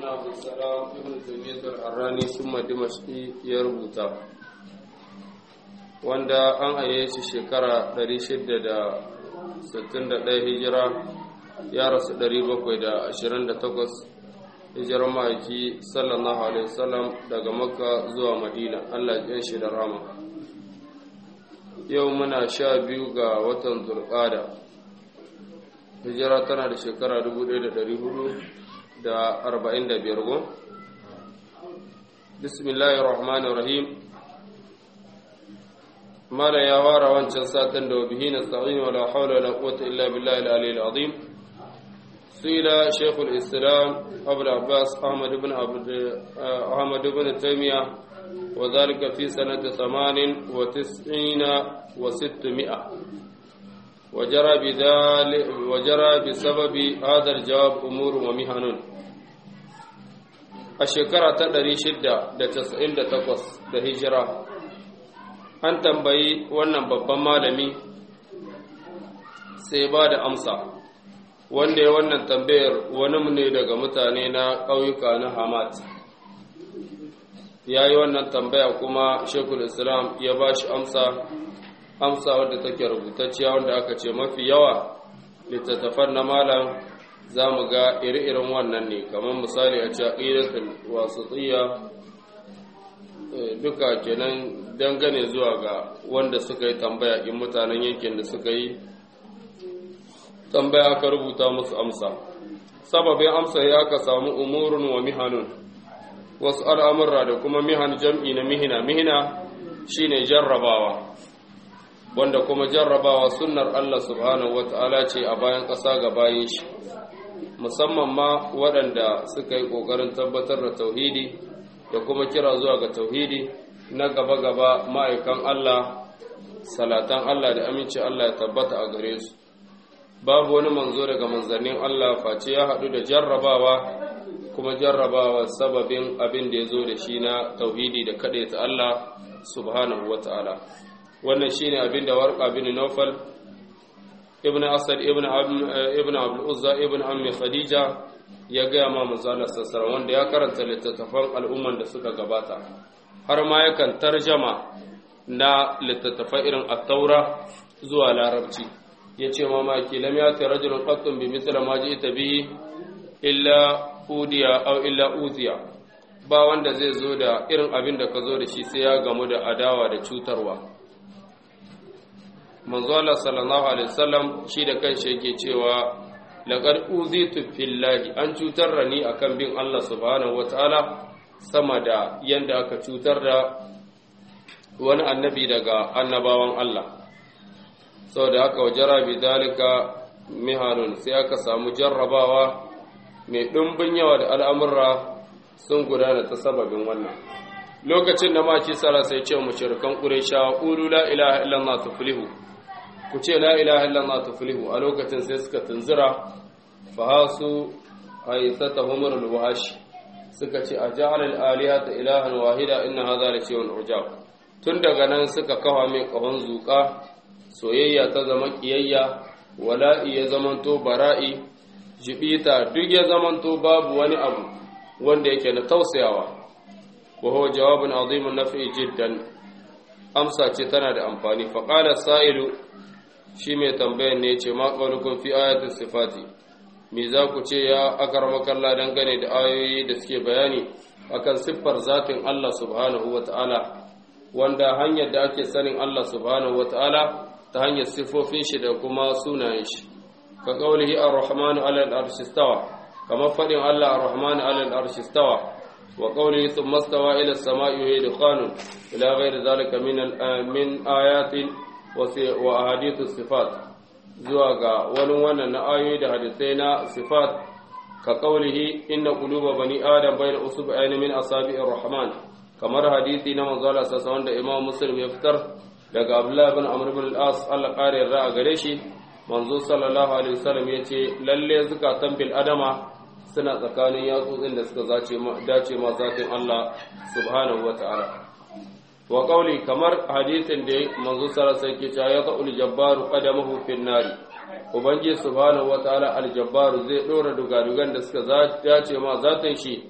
ibn abdussalam ibn taymiyyah al-harrani summa dimashqi ya rubuta wanda an aye shi shekara 661 hijira ya rasu 728 hijirar ma'aiki sallallahu alaihi wasallam daga makka zuwa madina allah ya shi da rama yau muna sha biyu ga watan zulqada hijira tana da shekara 1445 go bismillahir rahmanir rahim mala ya wara wancan satin da bihi nasta'in wala hawla wala quwwata illa billahi al-aliyyil azim suila shaykhul islam abu abbas ahmad ibn abd ahmad ibn taymiyyah وذلك في سنة ثمان وتسعين وستمائة وجرى بذلك وجرى بسبب هذا الجواب أمور ومهن الشكرة تدري شدة da casa'in da takwas da hijira an tambayi wannan babban malami sai ba da amsa wanda ya wannan tambayar wani ne daga mutane na ƙauyuka na hamad ya yi wannan tambaya kuma shekul islam ya ba shi amsa amsa wadda take rubutacciya wanda aka ce mafi yawa littattafan na malam za mu ga iri-irin wannan ne kamar misali a ce aƙidatul wasatiyya duka kenan dangane zuwa ga wanda suka yi tambaya in mutanen yankin da suka yi tambaya aka rubuta musu amsa sababin amsa ya aka samu umurun wa mihanun wasu al'amurra da kuma mihan jam'i na mihina mihina shine jarrabawa wanda kuma jarrabawa sunnar Allah subhanahu wata'ala ce a bayan ƙasa ga bayan shi musamman ma waɗanda suka yi ƙoƙarin tabbatar da tauhidi da kuma kira zuwa ga tauhidi na gaba-gaba ma'aikan Allah salatan Allah da aminci Allah ya tabbata a gare su babu wani manzo daga manzannin Allah face ya haɗu da jarrabawa kuma jarrabawa sababin abin da ya zo da shi na tauhidi da ta Allah subhanahu wa ta'ala wannan shi ne abin da warƙa bin Naufal ibn Asad ibn ibn Abdul Uzza ibn Ammi Khadija ya gaya ma manzala sassara wanda ya karanta littattafan al'umman da suka gabata har ma yakan tarjama na littattafan irin at-taura zuwa larabci yace ma ma ki lam yati rajulun qattun bi mithla ma ji'ta bihi illa udiya aw illa uziya ba wanda zai zo da irin abin da ka zo da shi sai ya gamu da adawa da cutarwa manzo Allah sallallahu alaihi wasallam shi da kanshi yake cewa laqad uzitu fillahi an cutar da ni akan bin Allah subhanahu wataala sama da yanda aka cutar da wani annabi daga annabawan Allah saboda haka wajara bi dalika mihanun sai aka samu jarrabawa mai ɗumbin yawa da al'amurra sun gudana ta sababin wannan lokacin da maki tsara sai ce mashirkan ƙuresha ƙulu la ilaha illallah tuflihu ku ce la ilaha illallah tuflihu a lokacin sai suka tunzura fahasu haisata humar alwahashi suka ce a ja'alal aliha ta ilahan wahida inna hadha la shay'un ujab tun daga nan suka kawa mai kahon zuƙa soyayya ta zama kiyayya wala'i ya zamanto bara'i jibita duk ya zamanto babu wani abu wanda yake na tausayawa wa huwa jawabun azimun nafi jiddan amsa ce tana da amfani fa qala sa'ilu shi mai tambayan ne yace ma qaulukum fi ayati sifati me za ku ce ya akarmakalla dangane da ayoyi da suke bayani akan siffar zatin Allah subhanahu wata'ala wanda hanyar da ake sanin Allah subhanahu wata'ala ta hanyar siffofin shi da kuma sunayen shi كقوله الرحمن على الأرش استوى كما فدن الله الرحمن على الأرش استوى وقوله ثم استوى إلى السماء وهي دخان إلى غير ذلك من من آيات وأحاديث الصفات زواغا ولون أن آيات حديثنا صفات كقوله إن قلوب بني آدم بين أصبعين من أصابع الرحمن كما حديثي نما زال أساسا إمام مسلم يفتر daga Abdullah bin Amr bin al-As Allah kare yarda a gare shi manzo sallallahu alaihi wasallam ya ce lalle zukatan bil adama suna tsakanin yatsotsin da suka dace ma zatin Allah subhanahu wata'ala wa qawli kamar hadithin da manzo sallallahu alaihi wasallam ke cewa ya qul jabbaru qadamahu fin nari ubangiji subhanahu wata'ala al jabbaru zai dora dugadugan da suka dace ma zatin shi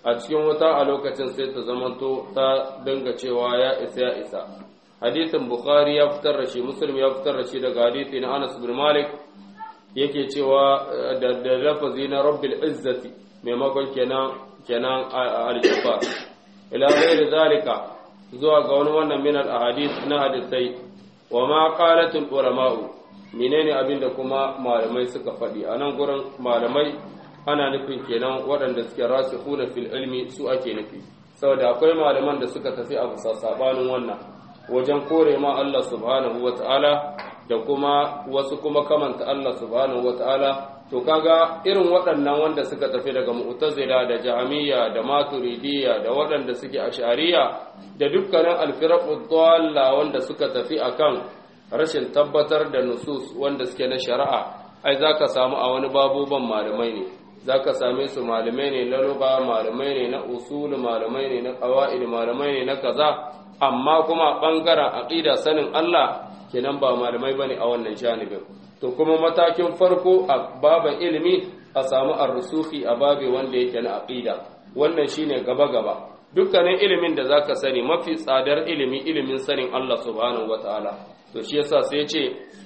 a cikin wuta a lokacin sai ta zamanto ta dinga cewa ya isa ya isa hadithin bukhari ya fitar da shi muslim ya fitar da shi daga hadithi na anas bin malik yake cewa da lafazi na rabbil izzati maimakon kenan kenan al-jabbar ila ghairi zalika zuwa ga wani wannan min al-ahadith na hadisai wa ma qalatul ulama'u menene abinda kuma malamai suka faɗi a nan gurin malamai ana nufin kenan waɗanda suke rasikhuna fil ilmi su ake nufi saboda akwai malaman da suka tafi a bisa sabanin wannan wajen kore ma Allah subhanahu wata'ala da kuma wasu kuma kamanta Allah subhanahu wata'ala to kaga irin waɗannan wanda suka tafi daga mu'tazila da jahmiya da maturidiyya da waɗanda suke ashariya da dukkanin alfiraqud dalla wanda suka tafi akan rashin tabbatar da nusus wanda suke na shari'a ai zaka samu a wani babuban malamai ne zaka same su malamai ne na lugha malamai ne na usul malamai ne na qawaid malamai ne na kaza amma kuma bangaren aqida sanin Allah kenan ba malamai bane a wannan janibin to kuma matakin farko a baban ilimi a samu ar-rusuhi a babe wanda yake na aqida wannan shine gaba gaba dukkanin ilimin da zaka sani mafi tsadar ilimi ilimin sanin Allah subhanahu wataala to shi yasa sai ya ce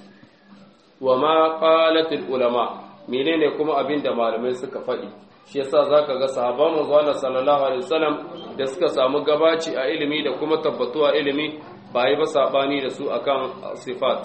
wa ma qalatul ulama menene kuma abin da malamai suka faɗi shi yasa zaka ga sahabban manzo Allah sallallahu alaihi wasallam da suka samu gabaci a ilimi da kuma tabbatuwa ilimi ba yi ba sabani da su akan sifat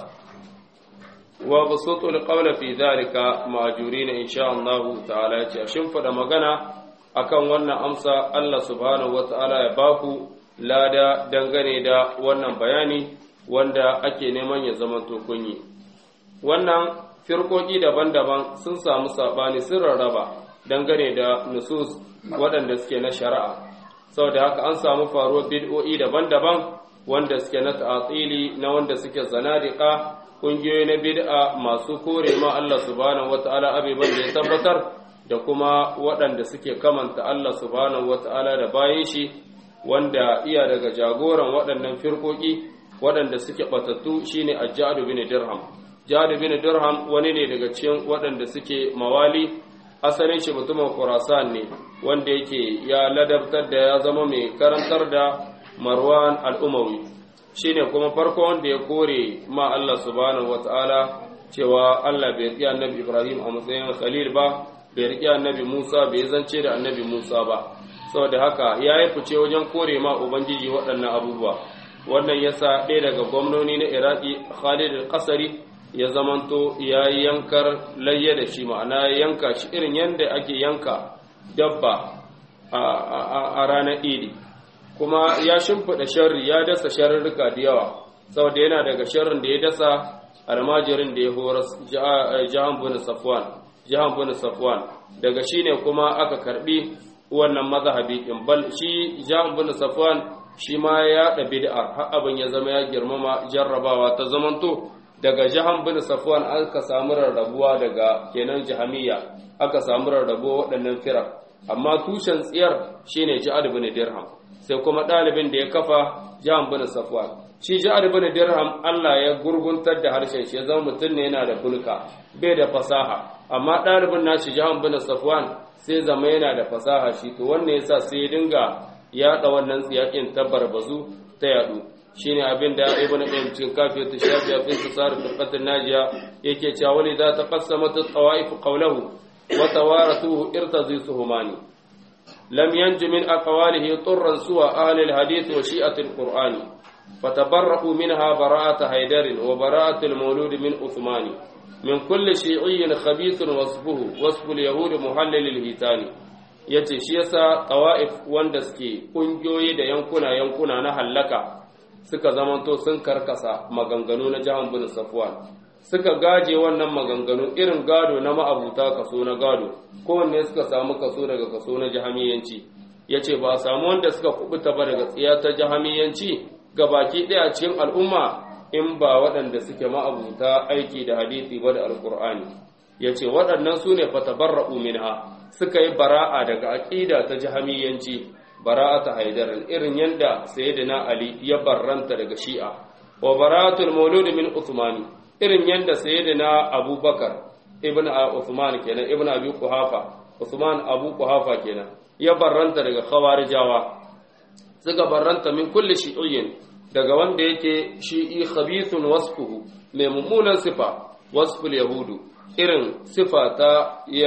wa basutul qawla fi dhalika ma'jurin insha Allah ta'ala ya ce shin fada magana akan wannan amsa Allah subhanahu wata'ala ya baku lada dangane da wannan bayani wanda ake neman ya zama kunyi wannan firkoki daban-daban sun samu sabani sun rarraba dangane da nusus waɗanda suke na shari'a saboda haka an samu faruwar bid'o'i daban-daban wanda suke na ta'atili na wanda suke zanadiqa kungiyoyi na bid'a masu kore ma Allah subhanahu wata'ala abiban da ya tabbatar da kuma waɗanda suke kamanta Allah subhanahu wata'ala da bayan shi wanda iya daga jagoran waɗannan firkoki waɗanda suke batattu shine Ajjad bin Dirham Jad bin Dirham wani ne daga cikin waɗanda suke mawali asalin shi mutumin Khurasan ne wanda yake ya ladabtar da ya zama mai karantar da Marwan al-Umawi shine kuma farko wanda ya kore ma Allah subhanahu wataala cewa Allah bai riƙe annabi Ibrahim a matsayin khalil ba bai riƙe annabi Musa bai zance da annabi Musa ba saboda haka ya yi fice wajen kore ma ubangiji waɗannan abubuwa wannan yasa ɗaya daga gwamnoni na Iraki Khalid al-Qasari ya zamanto ya yi yankar layya da shi ma'ana ya yanka shi irin yadda ake yanka dabba a ranar idi kuma ya shimfiɗa sharri ya dasa sharrurruka da yawa saboda yana daga sharrin da ya dasa almajirin da ya horas jahan bin safwan jahan bin safwan daga shi ne kuma aka karbi wannan mazhabi in bal shi jahan bin safwan shi ma ya da bid'ar har abin ya zama ya girmama jarrabawa ta zamanto daga jahan bin safwan aka samu rarrabuwa daga kenan jahamiyya aka samu rarrabuwa waɗannan firar amma tushen tsiyar shine ja'ad bin dirham sai kuma ɗalibin da ya kafa jahan bin safwan shi ja'ad bin dirham Allah ya gurguntar da harshen shi ya zama mutum ne yana da bulka bai da fasaha amma ɗalibin nashi jahan bin safwan sai zama yana da fasaha shi to wannan yasa sai ya dinga yaɗa wannan tsiyakin ta barbazu ta yadu shine abin da ibn qayyim cikin kafiyat shafiya fi tsar firqatin najiya yake cewa wali za ta qassamat at-tawaif qawluhu wa tawarathuhu irtazi suhumani lam yanju min aqwalihi turran suwa ahli al-hadith wa shi'at al-qur'ani فتبرأوا منها براءة هيدر وبراءة المولود من عثمان من كل شيعي خبيث وصفه وصف اليهود محلل الهيتان yace shi yasa tawa'if wanda suke kungiyoyi da yankuna yankuna na hallaka suka zamanto sun karkasa maganganu na jahan bin safwan suka gaje wannan maganganu irin gado na ma'abuta kaso na gado kowanne suka samu kaso daga kaso na jahamiyanci yace ba a samu wanda suka kubuta ba daga tsiya ta jahamiyanci gabaki ɗaya cikin al'umma in ba waɗanda suke ma'abuta aiki da hadisi ba da alƙur'ani ya ce waɗannan su ne fatabarra'u minha suka yi bara'a daga aƙida ta jahamiyanci bara'a ta haidar irin yadda sayyidina ali ya barranta daga shi'a wa bara'atul maulud min usmani irin yadda sayyidina abubakar ibn usman kenan ibn abi kuhafa usman abu kuhafa kenan ya barranta daga khawarijawa suka barranta min kulli shi'iyyin daga wanda yake shi'i khabithun wasfuhu mai mummunan sifa wasful yahudu irin sifa ta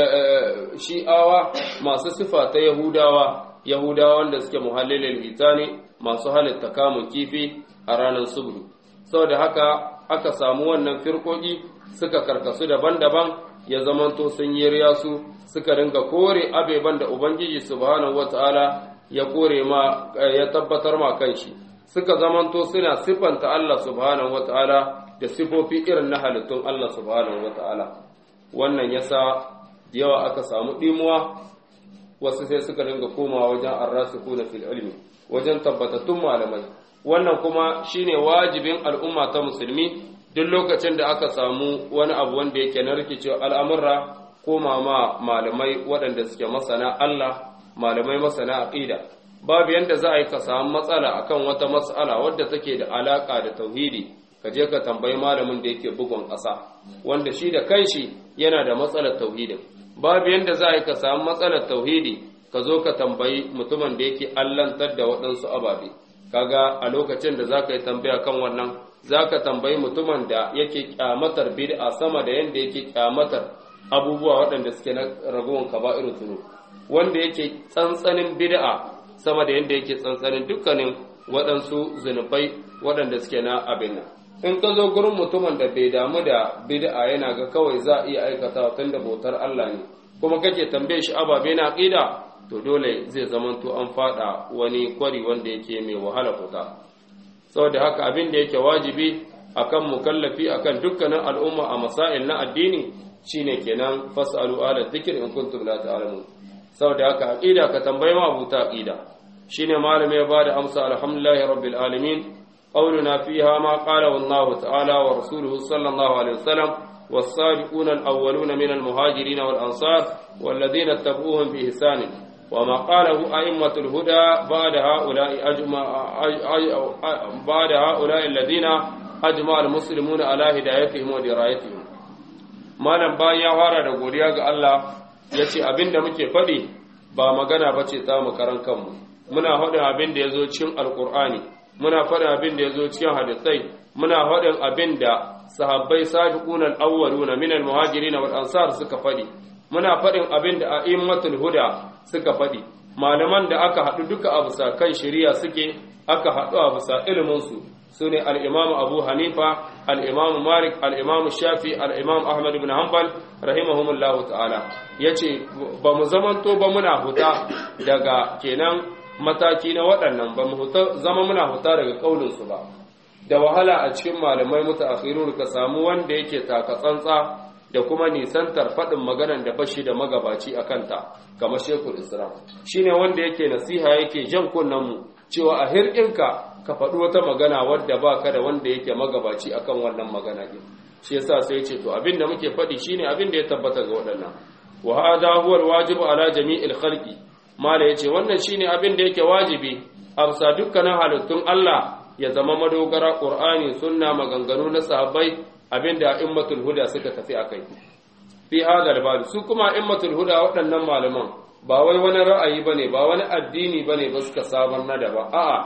shi'awa masu sifa ta yahudawa yahudawa wanda suke muhallilin itani masu halitta kamun kifi a ranar subdu saboda haka aka samu wannan firkoki suka karkasu daban-daban ya zamanto sun yi riyasu suka ringa kore abeban da ubangiji subhanahu wataala ya kore ma ya tabbatar ma kanshi suka zamanto suna sifanta Allah subhanahu wataala da sifofi irin na halittun Allah subhanahu wataala wannan yasa yawa aka samu dimuwa wasu sai suka ringa komawa wajen arrasikuna fil ilmi wajen tabbatattun malamai wannan kuma shine wajibin al'umma ta musulmi duk lokacin da aka samu wani abu wanda yake na rikicewa al'amurra koma ma malamai waɗanda suke masana Allah malamai masana aqida babu yanda za a yi ka samu matsala akan wata matsala wadda take da alaka da tauhidi ka je ka tambayi malamin da yake bugun ƙasa wanda shi da kanshi yana da matsalar tauhidin babu yanda za a yi ka samu matsalar tauhidi ka zo ka tambayi mutumin da yake allantar da waɗansu ababe kaga a lokacin da za ka yi tambaya kan wannan za ka tambayi mutumin da yake kyamatar bid'a sama da yanda yake kyamatar abubuwa waɗanda suke na ragowar kaba'irun zunub wanda yake tsantsanin bid'a sama da yanda yake tsantsanin dukkanin waɗansu zunubai waɗanda suke na abin nan in ka zo gurin mutumin da bai damu da bid'a yana ga kawai za a iya aikata tun da bautar Allah ne kuma kake tambaye shi ababe na aqida to dole zai zamanto an fada wani kwari wanda yake mai wahala fita saboda haka abin da yake wajibi akan mukallafi akan dukkanin al'umma a masail na addini shine kenan fasalu ala dhikr in kuntum la ta'lamun saboda haka aqida ka tambaye ma abuta aqida shine malami ya bada amsa alhamdulillahi rabbil alamin qawluna fiha ma qala wallahu ta'ala wa rasuluhu sallallahu alaihi wasallam والسابقون الأولون من المهاجرين والأنصار والذين اتبعوهم بإحسان وما قاله أئمة الهدى بعد هؤلاء أجمع بعد هؤلاء الذين أجمع المسلمون على هدايتهم ودرايتهم malam bayan ya fara da godiya ga Allah ya ce abin da muke faɗi ba magana ba ce ta mu karan kanmu muna faɗin abin da ya zo cikin alƙur'ani muna faɗin abin da ya zo cikin hadisai muna faɗin abin da sahabbai sabiqun al-awwaluna min al-muhajirin wal ansar suka faɗi muna faɗin abin da a'immatul huda suka faɗi malaman da aka haɗu duka a bisa kan shari'a suke aka haɗu a bisa ilimin su sune al-imam Abu Hanifa al-imam Malik al-imam Shafi al-imam Ahmad ibn Hanbal rahimahumullahu ta'ala yace ba mu zamanto ba muna huta daga kenan mataki na waɗannan ba mu zama muna huta daga kaulin su ba da wahala a cikin malamai mutaakhirun ka samu wanda yake taka tsantsa da kuma nisantar faɗin maganan da bashi da magabaci a kanta kamar shekul islam shine wanda yake nasiha yake jan kunnen mu cewa a hirɗinka ka faɗi wata magana wadda ba ka da wanda yake magabaci akan wannan magana ɗin shi yasa sai ce to abin da muke faɗi shine abin da ya tabbata ga waɗannan wa hada huwa alwajibu ala jami'il khalqi mala yace wannan shine abin da yake wajibi a bisa dukkanin halittun Allah ya zama madogara qur'ani sunna maganganu na sahabbai abinda immatul huda suka tafi akai fi hada albab su kuma immatul huda waɗannan malaman ba wai wani ra'ayi bane ba wani addini bane ba suka sabar na daban a'a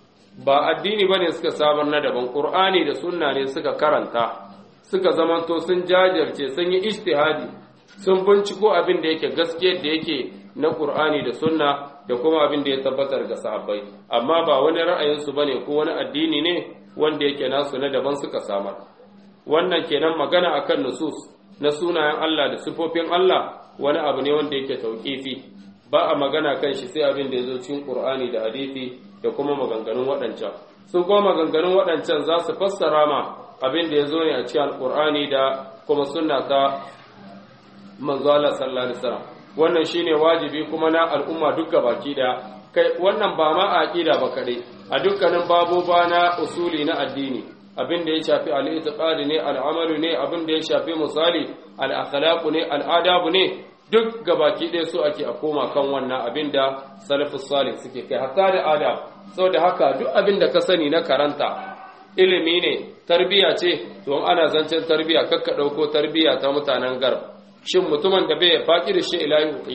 ba addini bane suka sabar na daban qur'ani da sunna ne suka karanta suka zamanto sun jajirce sun yi ijtihadi sun binciko abin da yake gaskiyar da yake na qur'ani da sunna da kuma abin da ya tabbatar ga sahabbai amma ba wani ra'ayinsu bane ko wani addini ne wanda yake nasu na daban suka samar wannan kenan magana akan nusus na sunayen Allah da sifofin Allah wani abu ne wanda yake tauƙifi ba a magana kan shi sai abin da ya zo cikin Qur'ani da hadisi da kuma maganganun waɗancan su kuma maganganun waɗancan za su fassara ma abin da ya zo ne a cikin Qur'ani da kuma sunna ta manzo Allah sallallahu alaihi wasallam wannan shine wajibi kuma na al'umma duka baki da kai wannan ba ma aqida ba kadai a dukkanin baboba na usuli na addini abin da ya shafi al'itiqadi ne al'amalu ne abin da ya shafi misali al'akhlaqu ne al'adabu ne duk gabaki ɗaya su ake a koma kan wannan abin da salafus salih suke kai hatta da adab saboda haka duk abin da ka sani na karanta ilimi ne tarbiya ce to ana zancen tarbiya kakka ɗauko tarbiya ta mutanen garb shin mutumin da bai faƙi da shi ila yuqihi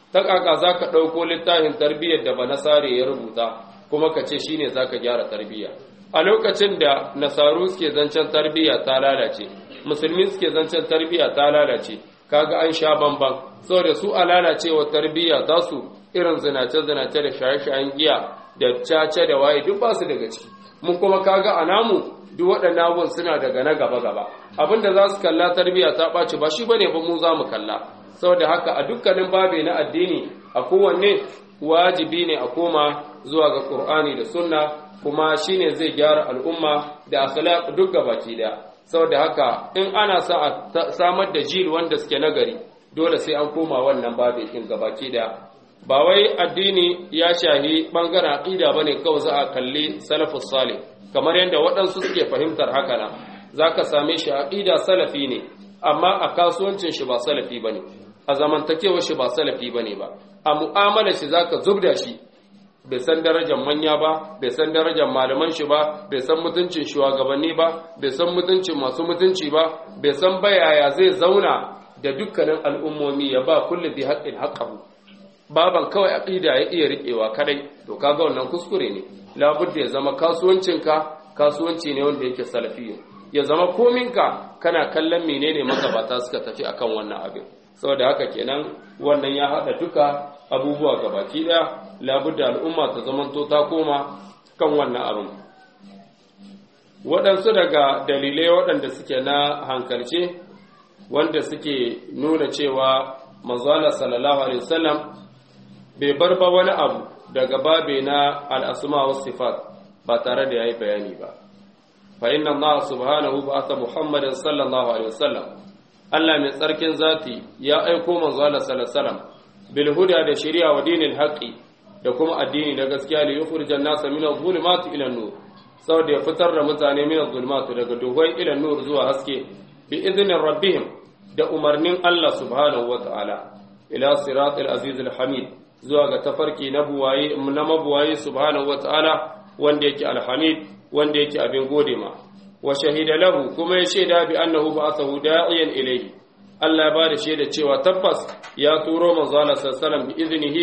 ta kaka za ka ɗauko littafin tarbiyyar da ba nasare ya rubuta kuma ka ce shine za ka gyara tarbiyya a lokacin da nasaru suke zancen tarbiyya ta lalace musulmi suke zancen tarbiyya ta lalace kaga an sha bamban saboda su a lalacewa tarbiyya za su irin zinace-zinace da shaye-shayen giya da cace da waye duk ba su daga ciki mun kuma kaga a namu duk waɗannan abubuwan suna daga na gaba-gaba abinda za su kalla tarbiyya ta ɓaci ba shi bane ba mu za mu kalla saboda haka a dukkanin babe na addini a kowanne wajibi ne a koma zuwa ga Qur'ani da Sunna kuma shine zai gyara al'umma da akhlaq duk gabaki daya saboda haka in ana sa a samar da jil wanda suke nagari dole sai an koma wannan babe din gabaki daya ba wai addini ya shahi bangaren aqida bane kawai za a kalli salafus salih kamar yadda waɗansu suke fahimtar haka nan zaka same shi aqida salafi ne amma a kasuwancin shi ba salafi bane a zamantakewar shi ba salafi bane ba a mu'amalar shi zaka zubda shi bai san darajar manya ba bai san darajar malaman shi ba bai san mutuncin shugabanni ba bai san mutuncin masu mutunci ba bai san bayaya zai zauna da dukkanin al'ummomi ya ba kullu bi haqqin haqqahu baban kawai aqida ya iya riƙewa kadai to kaga wannan kuskure ne labudda ya zama kasuwancinka kasuwanci ne wanda yake salafiyya ya zama kominka kana kallon menene magabata suka tafi akan wannan abin saboda haka kenan wannan ya hada duka abubuwa gabaki daya labudda al'umma ta zamanto ta koma kan wannan abin waɗansu daga dalilai waɗanda suke na hankalce wanda suke nuna cewa manzala sallallahu alaihi wasallam bai bar ba wani abu daga babe na al'asma wa sifat ba tare da ya yi bayani ba fa inna Allah subhanahu ba'atha Muhammadan sallallahu alaihi wasallam Allah mai tsarkin zati ya aiko manzo Allah sallallahu alaihi wasallam bil huda da shari'a wa dinil haqqi da kuma addini da gaskiya li yukhrijan nasa min adh-dhulumati ila an-nur saboda ya fitar da mutane min adh-dhulumati daga duhai ila an-nur zuwa haske bi idnin rabbihim da umarnin Allah subhanahu wa ta'ala ila siratil aziz al-hamid zuwa ga tafarki na buwaye na mabuwaye subhanahu wa ta'ala wanda yake alhamid wanda yake abin gode ma wa shahida lahu kuma ya shaida bi annahu ba'athahu da'iyan ilayhi Allah ya bada shaida cewa tabbas ya turo manzo Allah sallallahu bi iznihi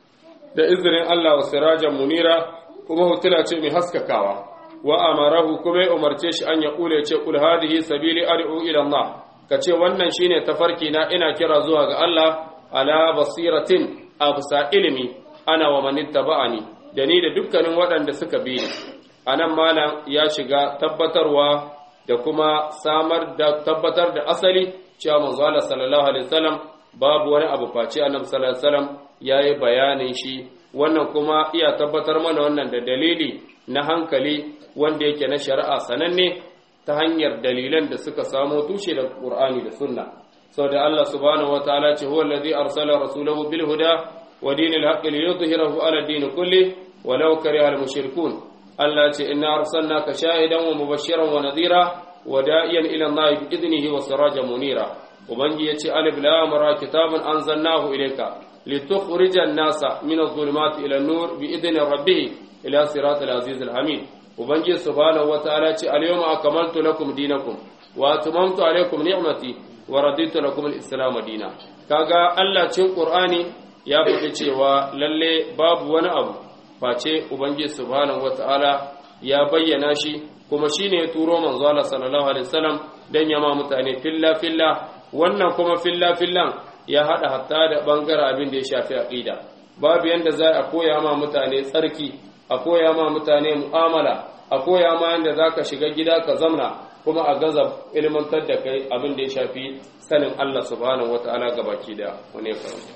da izinin Allah wa sirajan munira kuma hutula ce mai haskakawa wa amarahu kuma ya umarce shi an ya kule ce kul hadhihi sabili ad'u ila Allah kace wannan shine tafarki na ina kira zuwa ga Allah ala basiratin absa ilimi ana wa man ittaba'ani da ni da dukkanin waɗanda suka bi ni anan malam ya shiga tabbatarwa da kuma samar da tabbatar da asali cewa manzo Allah sallallahu alaihi wasallam babu wani abu face annabi sallallahu alaihi wasallam yayi bayanin shi wannan kuma iya tabbatar mana wannan da dalili na hankali wanda yake na shari'a sananne ta hanyar dalilan da suka samo tushe da Qur'ani da Sunna saboda Allah subhanahu wataala ce huwa allazi arsala rasulahu bil huda wa dinil haqqi liyudhhirahu ala din kulli walau kariha al mushrikun Allah ce inna arsalnaka shahidan wa mubashiran wa nadhira wa da'iyan ila Allah bi idnihi wa sirajan munira ubangi yace alif lam ra kitabun anzalnahu ilayka litukhrijan nasa min adh-dhulumati ila an-nur bi idni rabbih ila siratal aziz al-hamid ubangi subhanahu wa ta'ala ce al-yawma akmaltu lakum dinakum wa atmamtu alaykum ni'mati wa raditu lakum al-islam dinan kaga Allah cin Qur'ani ya faɗi cewa lalle babu wani abu face ubangiji subhanahu wataala ya bayyana shi kuma shine ya turo manzo Allah sallallahu alaihi wasallam dan yama mutane filla filla wannan kuma filla fillan ya hada hatta da bangaren abin da ya shafi aqida babu yanda za a koya ma mutane tsarki a koya ma mutane mu'amala a koya ma yanda zaka shiga gida ka zamna kuma a gaza ilmantar da kai abin da ya shafi sanin Allah subhanahu wataala gabaki da wani karanta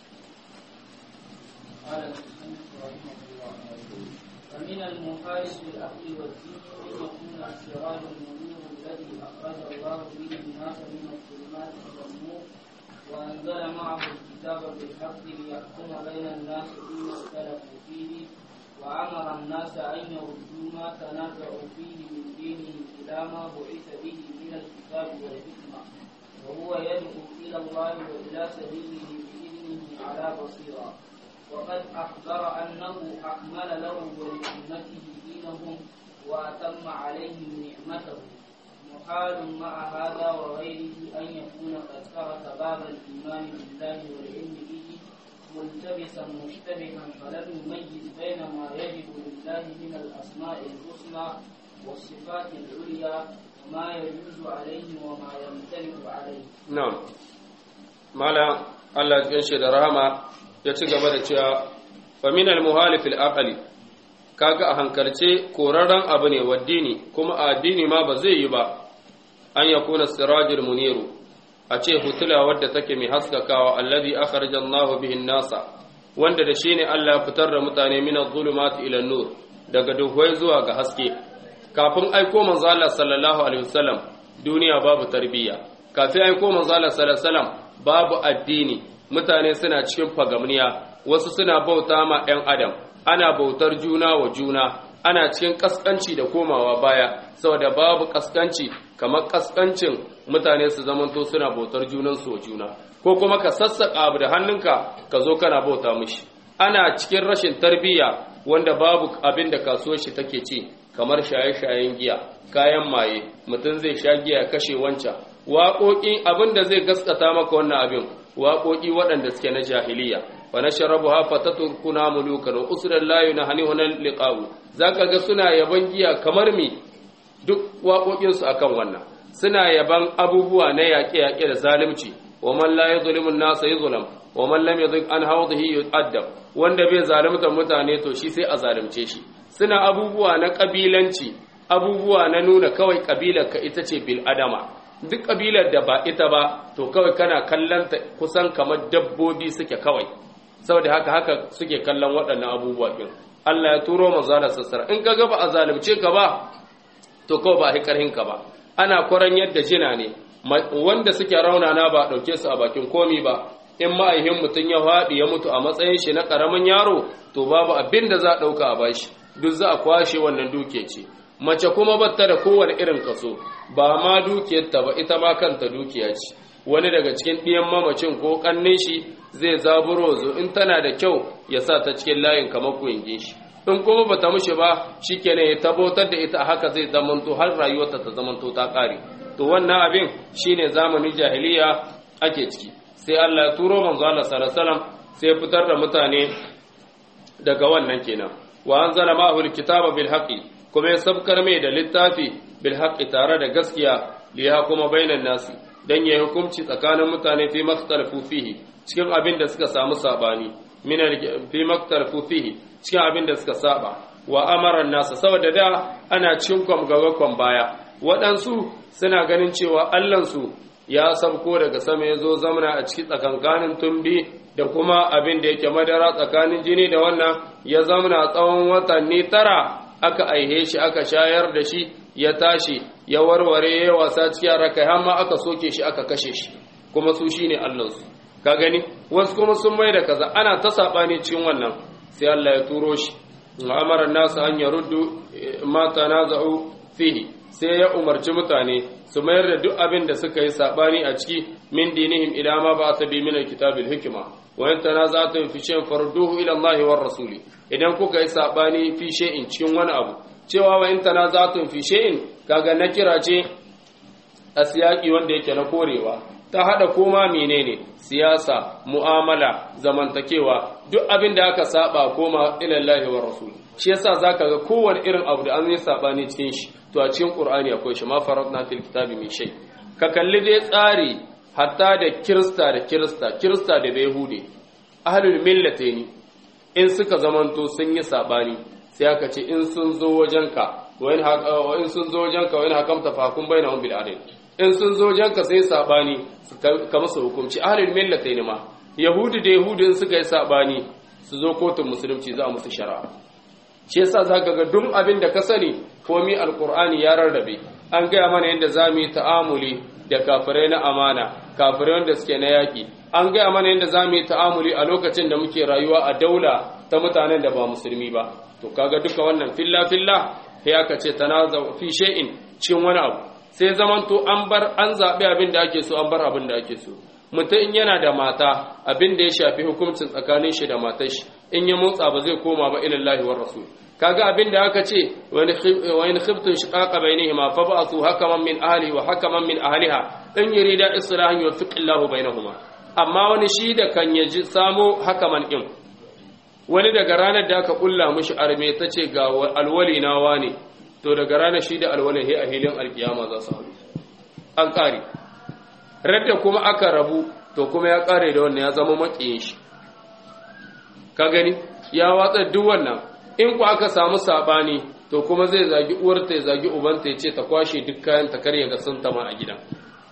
ومن المخالف للعقل والدين ان يكون السراج المنير الذي اخرج الله به الناس من الظلمات الى النور وانزل معه الكتاب بالحق ليحكم بين الناس فيما اختلفوا فيه وامر الناس ان يردوا ما تنازعوا فيه من دينهم الى ما بعث به من الكتاب والحكمه وهو يدعو الى الله والى سبيله باذنه على بصيره وقد أخبر أنه أكمل له ولأمته دينهم وأتم عليهم نعمته محال مع هذا وغيره أن يكون قد ترك باب الإيمان بالله والعلم به ملتبسا مشتبها فلم يميز بين ما يجب لله من الأسماء الحسنى والصفات العليا وما يجوز عليه وما يمتنع عليه na'am mala Allah ya shi da rahama ya ci gaba da cewa fa min al muhalif al aqli kaga a hankalce korarren abu ne waddini kuma a addini ma ba zai yi ba an yakuna sirajul muniru a ce hutula wadda take mai haskakawa alladhi akhraja Allah bihi nasa wanda da shine Allah ya fitar da mutane min adh-dhulumati ila nur daga duhwai zuwa ga haske kafin aiko manzo Allah sallallahu alaihi wasallam duniya babu tarbiyya kafin aiko manzo Allah sallallahu alaihi wasallam babu addini mutane suna cikin fagamniya wasu suna bauta ma ɗan adam ana bautar juna wa juna ana cikin kaskanci da komawa baya saboda babu kaskanci kamar kaskancin mutane su zamanto suna bautar junansu wa juna ko kuma ka sassaƙa abu da hannunka ka zo kana bauta mishi ana cikin rashin tarbiyya wanda babu abin da kasuwar shi take ci kamar shaye-shayen giya kayan maye mutum zai sha giya ya kashe wancan waƙoƙi abin da zai gaskata maka wannan abin waƙoƙi waɗanda suke na jahiliya fa nashrabuha fataturkuna mulukan wa usran la yunahuna liqa'u zaka ga suna yaban giya kamar mi duk waƙoƙin su akan wannan suna yaban abubuwa na yaƙe-yaƙe da zalunci wa man la yuzlimu an-nasa yuzlam wa man lam yadhik an hawdihi yu'addab wanda bai zalunta mutane to shi sai a zalunce shi suna abubuwa na kabilanci abubuwa na nuna kawai kabilar ka ita ce bil adama duk kabilar da ba ita ba to kawai kana kallon ta kusan kamar dabbobi suke kawai saboda haka haka suke kallon waɗannan abubuwa din Allah ya turo manzo Allah sassara in kaga ba a zalunce ka ba to kawai ba a karhin ka ba ana kwaran yadda jina ne wanda suke raunana ba dauke su a bakin komi ba in ma'aihin mutum ya faɗi ya mutu a matsayin shi na ƙaramin yaro to babu abin da za a ɗauka a bashi duk za a kwashe wannan duke ce mace kuma batta da kowane irin kaso ba ma dukiyarta ba ita ma kanta dukiya ce wani daga cikin ɗiyan mamacin ko ƙannin shi zai zaburo zo in tana da kyau ya sa ta cikin layin kamar kuyingin shi in kuma bata mushi ba shikenan ya tabbatar da ita haka zai zamanto har rayuwarta ta zamanto ta ƙare to wannan abin shine zamanin jahiliya ake ciki sai Allah ya turo manzo Allah sallallahu alaihi wasallam sai ya fitar da mutane daga wannan kenan wa anzala ma'ahu alkitaba bil haqqi kuma ya sabkar mai da littafi bil haqqi tare da gaskiya li kuma bainan nasi dan ya hukunci tsakanin mutane fi makhtalafu fihi cikin abin da suka samu sabani min fi makhtalafu fihi cikin abin da suka saba wa amara nasa saboda da ana cikin kwam gaba kwam baya waɗansu suna ganin cewa Allahnsu ya sabko daga sama ya zo zamana a ciki tsakankanin tumbi da kuma abin da yake madara tsakanin jini da wannan ya zamana tsawon watanni tara aka aihe shi aka shayar da shi ya tashi ya warware ya wasa cikin raka har ma aka soke shi aka kashe shi kuma su shine Allahnsu ka gani wasu kuma sun mai da kaza ana ta sabani cikin wannan sai Allah ya turo shi amara nasu an yaruddu ma tanaza'u fihi sai ya umarci mutane su mayar da duk abin da suka yi sabani a ciki min dinihim ila ma ba ta bi min alkitabil hikma wa in tanaza'tum fi shay'in farduhu ila Allah war rasuli idan kuka yi sabani fi shay'in cikin wani abu cewa wa in tanaza'tum fi shay'in kaga na kira ce a siyaki wanda yake na korewa ta hada koma menene siyasa mu'amala zamantakewa duk abin da aka saba koma ila Allah war rasul shi yasa zaka ga kowane irin abu da an yi sabani cikin shi to a cikin qur'ani akwai shi ma faradna fil kitabi min shay ka kalli dai tsari hatta da kirista da kirista kirista da yahudi ahlul millataini in suka zamanto sun yi sabani sai aka ce in sun zo wajenka wa in sun zo wajenka wa in hakamta fahkum bainahum bil adl in sun zo wajenka sai sabani ka musu hukunci ahlul millataini ma yahudi da yahudi in suka yi sabani su zo kotun musulunci za a musu shari'a shi yasa zaka ga duk abin da ka sani komi alqur'ani ya rarrabe an gaya mana yadda zamu yi ta'amuli da kafirai na amana kafirai wanda suke na yaki an gaya mana yadda zamu yi ta'amuli a lokacin da muke rayuwa a daula ta mutanen da ba musulmi ba to kaga duka wannan filla filla sai aka ce tanaza fi shay'in cikin wani abu sai zamanto an bar an zabi abin da ake so an bar abin da ake so mutum in yana da mata abin da ya shafi hukuncin tsakanin shi da matar shi in ya motsa ba zai koma ba ilallahi war rasul kaga abin da aka ce wa in khiftum shiqaqa bainihima fa ba'athu hakaman min ahli wa hakaman min ahliha in yurida islahan yuwaffiq Allahu bainahuma amma wani shi da kan ya ji samo hakaman ɗin wani daga ranar da aka ƙulla mushi arme ta ce ga alwali na wane to daga ranar shi da alwalin he a hilin alkiyama za su haɗu an ƙare radda kuma aka rabu to kuma ya ƙare da wannan ya zama maƙiyin shi ka gani ya watsa duk wannan in ku aka samu saɓani to kuma zai zagi uwarta ya zagi ubanta ya ce ta kwashe duk kayan ta karya ga sun tama a gidan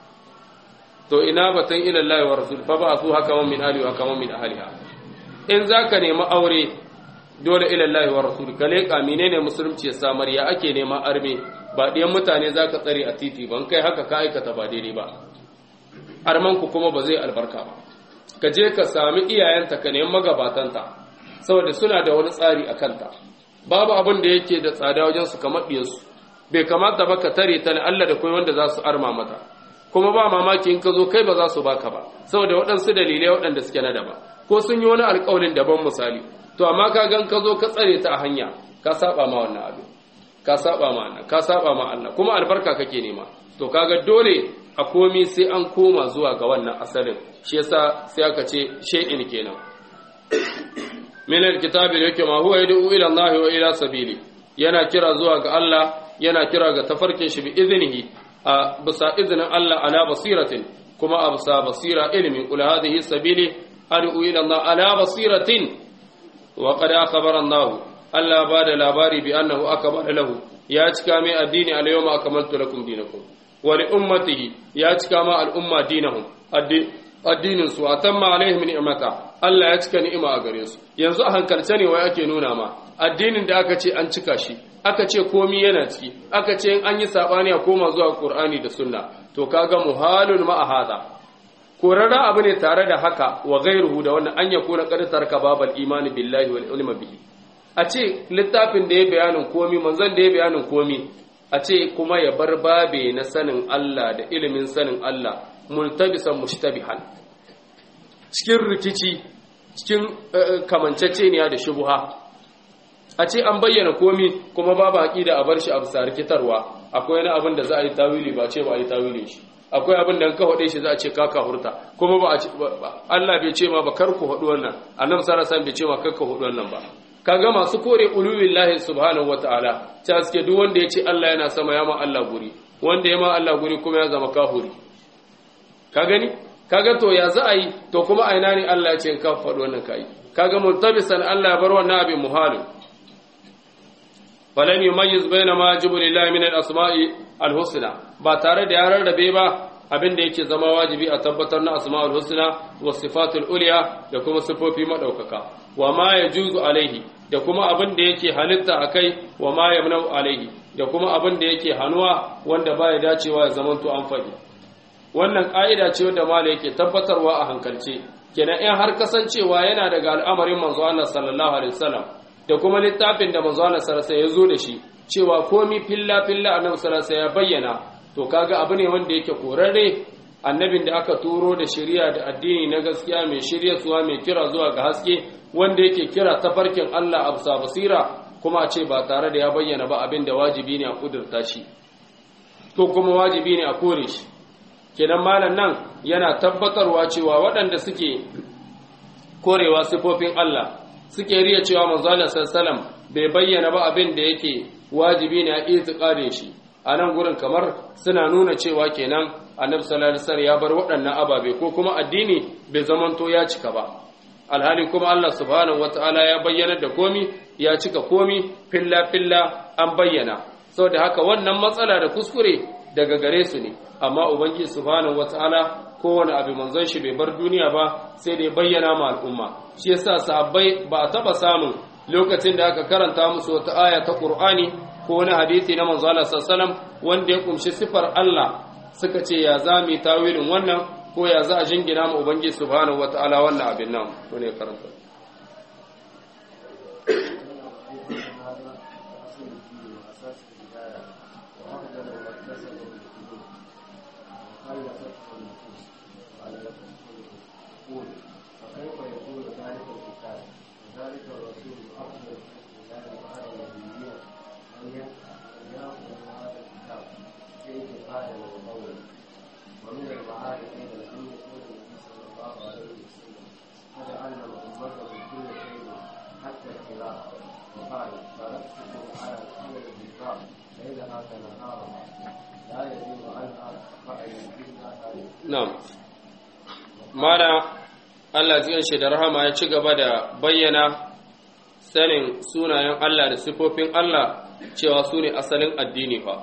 to ina batun ila Allah wa rasul fa ba su haka man min ahli wa haka min ahliha in zaka nemi aure dole ila Allah wa rasul ka leka menene musulunci ya samar ya ake nema arme ba ɗiyan mutane zaka tsare a titi ban kai haka ka aikata ba daidai ba arman ku kuma ba zai albarka ba ka je ka sami iyayenta ka nemi magabatanta saboda suna da wani tsari a kanta babu abin da yake da tsada wajen su kamar ɗiyarsu bai kamata ba ka tare ta na Allah da kuma wanda za su arma mata kuma ba mamaki in ka zo kai ba za su baka ba saboda waɗansu dalilai waɗanda suke na daba ko sun yi wani alƙawarin daban misali to amma ka gan ka zo ka tsare ta a hanya ka saba ma wannan abin ka saba ma Allah ka saba ma Allah kuma albarka kake nema to kaga dole a komi sai an koma zuwa ga wannan asalin shi yasa sai aka ce shay'in kenan min alkitabi da yake ma huwa yad'u ila Allah wa ila sabili yana kira zuwa ga Allah yana kira ga tafarkin shi bi iznihi a bisa izinin Allah ala basiratin kuma a bisa basira ilimin kula hadhihi sabili ad'u ila Allah ala basiratin wa qad akhbara Allah Allah ba da labari bi annahu akmala lahu ya cika mai addini al yawma akmaltu lakum dinakum wa li ummatihi ya cika ma al umma dinahum addinin su atamma alaihim ni'mata Allah ya cika ni'ima a gare su yanzu a hankalce ne wai ake nuna ma addinin da aka ce an cika shi aka ce komi yana ciki aka ce in an yi sabani a koma zuwa Qur'ani da Sunna to kaga muhalun ma hada korara abu ne tare da haka wa ghairuhu da wannan an yakuna qad tarka babal imani billahi wal ilmi bihi a ce littafin da ya bayanin komi manzon da ya bayanin komi a ce kuma ya bar babe na sanin Allah da ilimin sanin Allah multabisan mushtabihan cikin rikici cikin kamanceceniya da shubuha a ce an bayyana komi kuma babu aqida a bar shi a bisa rikitarwa akwai wani abin da za a yi tawili ba ce ba a yi tawilin shi akwai abin da ka hade shi za a ce kaka hurta kuma ba Allah bai ce ma ba kar ku hadu wannan annabi sallallahu alaihi bai ce ma kar ku hadu wannan ba kaga masu kore ululillahi subhanahu wataala ta suke duk wanda ya ce Allah yana sama ya ma Allah guri wanda ya ma Allah guri kuma ya zama kafuri ka gani kaga to ya za a yi to kuma a ina ne Allah ya ce ka faɗi wannan kai kaga multabisan Allah ya bar wannan abin muhalin falan yumayyiz baina ma yajibu lillahi min al-asma'i al-husna ba tare da ya rarrabe ba abin da yake zama wajibi a tabbatar na asma'ul husna wa sifatul ulya da kuma sifofi madaukaka wa ma yajuzu alaihi da kuma abin da yake halitta akai wa ma yamna'u alaihi da kuma abin da yake hanuwa wanda baya dacewa ya zamanto an faɗi wannan ƙa'ida ce wadda mala yake tabbatarwa a hankalce kenan in har kasancewa yana daga al'amarin manzo Allah sallallahu alaihi wasallam da kuma littafin da manzo Allah sallallahu alaihi ya zo da shi cewa komi filla filla annabi sallallahu alaihi ya bayyana to kaga abu ne wanda yake korarre annabin da aka turo da shari'a da addini na gaskiya mai shirya suwa mai kira zuwa ga haske wanda yake kira tafarkin Allah a bisa basira kuma a ce ba tare da ya bayyana ba abin da wajibi ne a kudurta shi to kuma wajibi ne a kore shi kenan malam nan yana tabbatarwa cewa waɗanda suke korewa sifofin Allah suke riya cewa manzo Allah sallallahu bai bayyana ba abin da yake wajibi ne a itiqadin shi a nan gurin kamar suna nuna cewa kenan annabi sallallahu alaihi wasallam ya bar waɗannan ababe ko kuma addini bai zamanto ya cika ba alhali kuma Allah subhanahu wataala ya bayyana da komi ya cika komi filla filla an bayyana saboda haka wannan matsala da kuskure daga gare su ne amma ubangiji subhanahu wataala kowane abu manzon shi bai bar duniya ba sai da ya bayyana ma al'umma shi yasa sahabbai ba a taba samun lokacin da aka karanta musu wata aya ta Qur'ani ko wani hadisi na manzo Allah sallallahu wanda ya kumshi sifar Allah suka ce ya za mu tawilin wannan ko ya za a jingina mu ubangiji subhanahu wataala wannan abin nan ko ne karanta ومن المعارف أيضا أن يكون النبي صلى الله عليه وقال تركته على على البيضاء ليلها كنهارها لا يزيغ عنها فأي إلا هالك na'am mana Allah cikin shi da rahama ya ci gaba da bayyana sanin sunayen Allah da sifofin Allah cewa su ne asalin addini fa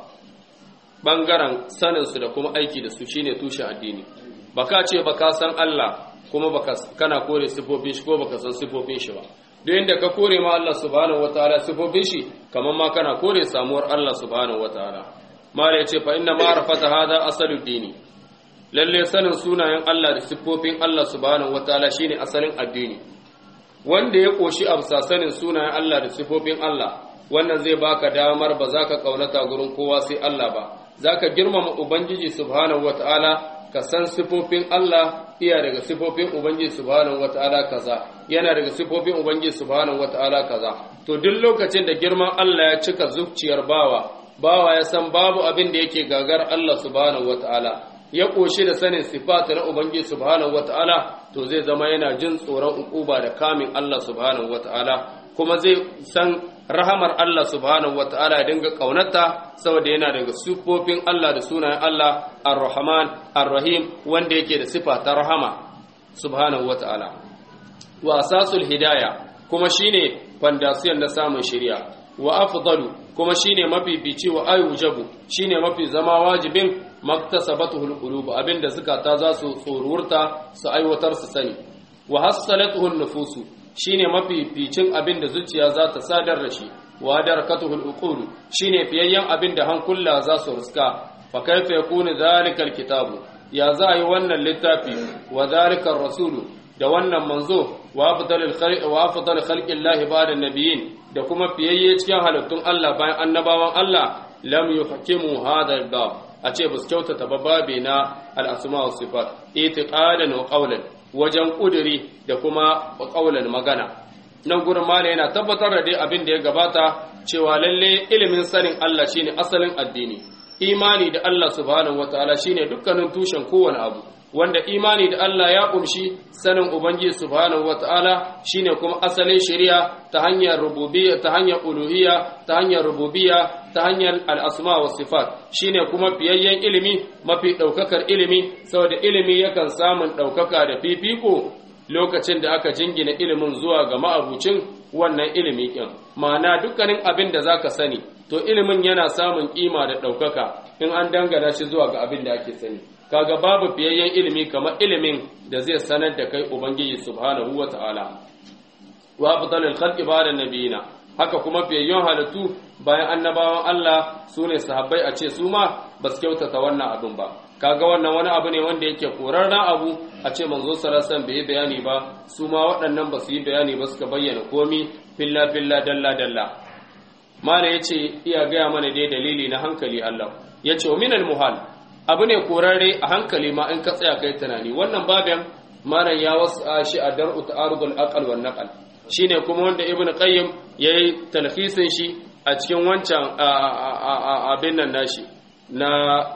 ɓangaren saninsu da kuma aiki da su shine tushen addini baka ce baka san Allah kuma baka kana kore sifofin shi ko baka san sifofin shi ba duk inda ka kore ma Allah subhanahu wataala sifofin shi kamar ma kana kore samuwar Allah subhanahu wataala mala yace fa inna ma'rifata hadha asalud dini lalle sanin sunayen Allah da siffofin Allah subhanahu wataala shine asalin addini wanda ya koshi amsa sanin sunayen Allah da siffofin Allah wannan zai baka damar ba za ka kaunata gurin kowa sai Allah ba za ka girmama ubangiji subhanahu wataala ka san siffofin Allah iya daga siffofin ubangiji subhanahu wataala kaza yana daga siffofin ubangiji subhanahu wataala kaza to duk lokacin da girman Allah ya cika zuciyar bawa bawa ya san babu abin da yake gagar Allah subhanahu wataala ya ƙoshi da sanin sifata na Ubangiji subhanahu wata'ala to zai zama yana jin tsoron ukuba da kamin Allah subhanahu wata'ala kuma zai san rahamar Allah subhanahu wata'ala ya dinga kaunata saboda yana daga sifofin Allah da sunayen Allah ar-Rahman ar-Rahim wanda yake da sifa ta rahama subhanahu wata'ala wa asasul hidaya kuma shine fandasiyan na samun shari'a wa afdalu kuma shine mafifici wa ayujabu shine mafi zama wajibin maktasabatuhul qulub abinda zukata za su tsorurta su aiwatar su sani wa hassalatuhun nufusu shine mafificin abinda zuciya za ta sadar da shi wa darakatuhul uqul shine fiyayyen abinda hankula za su ruska fa kaifa yakunu zalikal kitabu ya za yi wannan littafi wa zalikar rasulu da wannan manzo wa afdalul khalqi wa afdalul khalqillahi ba'da nabiyyin da kuma fiyayye cikin halittun Allah bayan annabawan Allah lam yuhkimu hadha al-bab a ce ba su kyautata ba babe na al-asma wa sifat itiqadan wa qawlan wajen kuduri da kuma qawlan magana nan gurin mala yana tabbatar da dai abin da ya gabata cewa lalle ilimin sanin Allah shine asalin addini imani da Allah subhanahu wataala shine dukkanin tushen kowane abu wanda imani da Allah ya kumshi sanin Ubangiji subhanahu wata'ala shine kuma asalin shari'a ta hanyar rububiyya ta hanyar uluhiyya ta hanyar rububiyya ta hanyar al'asma wa sifat shine kuma fiyayyen ilimi mafi ɗaukakar ilimi saboda ilimi yakan samun ɗaukaka da fifiko lokacin da aka jingina ilimin zuwa ga ma'abucin wannan ilimi ɗin ma'ana dukkanin abin da zaka sani to ilimin yana samun kima da ɗaukaka in an dangana shi zuwa ga abin da ake sani kaga babu fiyayyen ilimi kamar ilimin da zai sanar da kai ubangiji subhanahu wata'ala wa afdalul khalqi ba'da nabiyina haka kuma fiyayyen halittu bayan annabawan Allah sune sahabbai a ce su ma ba su kyautata wannan abin ba kaga wannan wani abu ne wanda yake korarren abu a ce manzo sallallahu alaihi bai bayani ba su ma waɗannan ba su yi bayani ba suka bayyana komi filla filla dalla dalla mana yace iya gaya mana dai dalili na hankali Allah yace wa minal muhal abu ne korarre a hankali ma in ka tsaya kai tunani wannan babin malam ya wasa shi a dar'u ta'arudul aqal wan naqal shine kuma wanda ibnu qayyim yayi talhisin shi a cikin wancan abin nan nashi na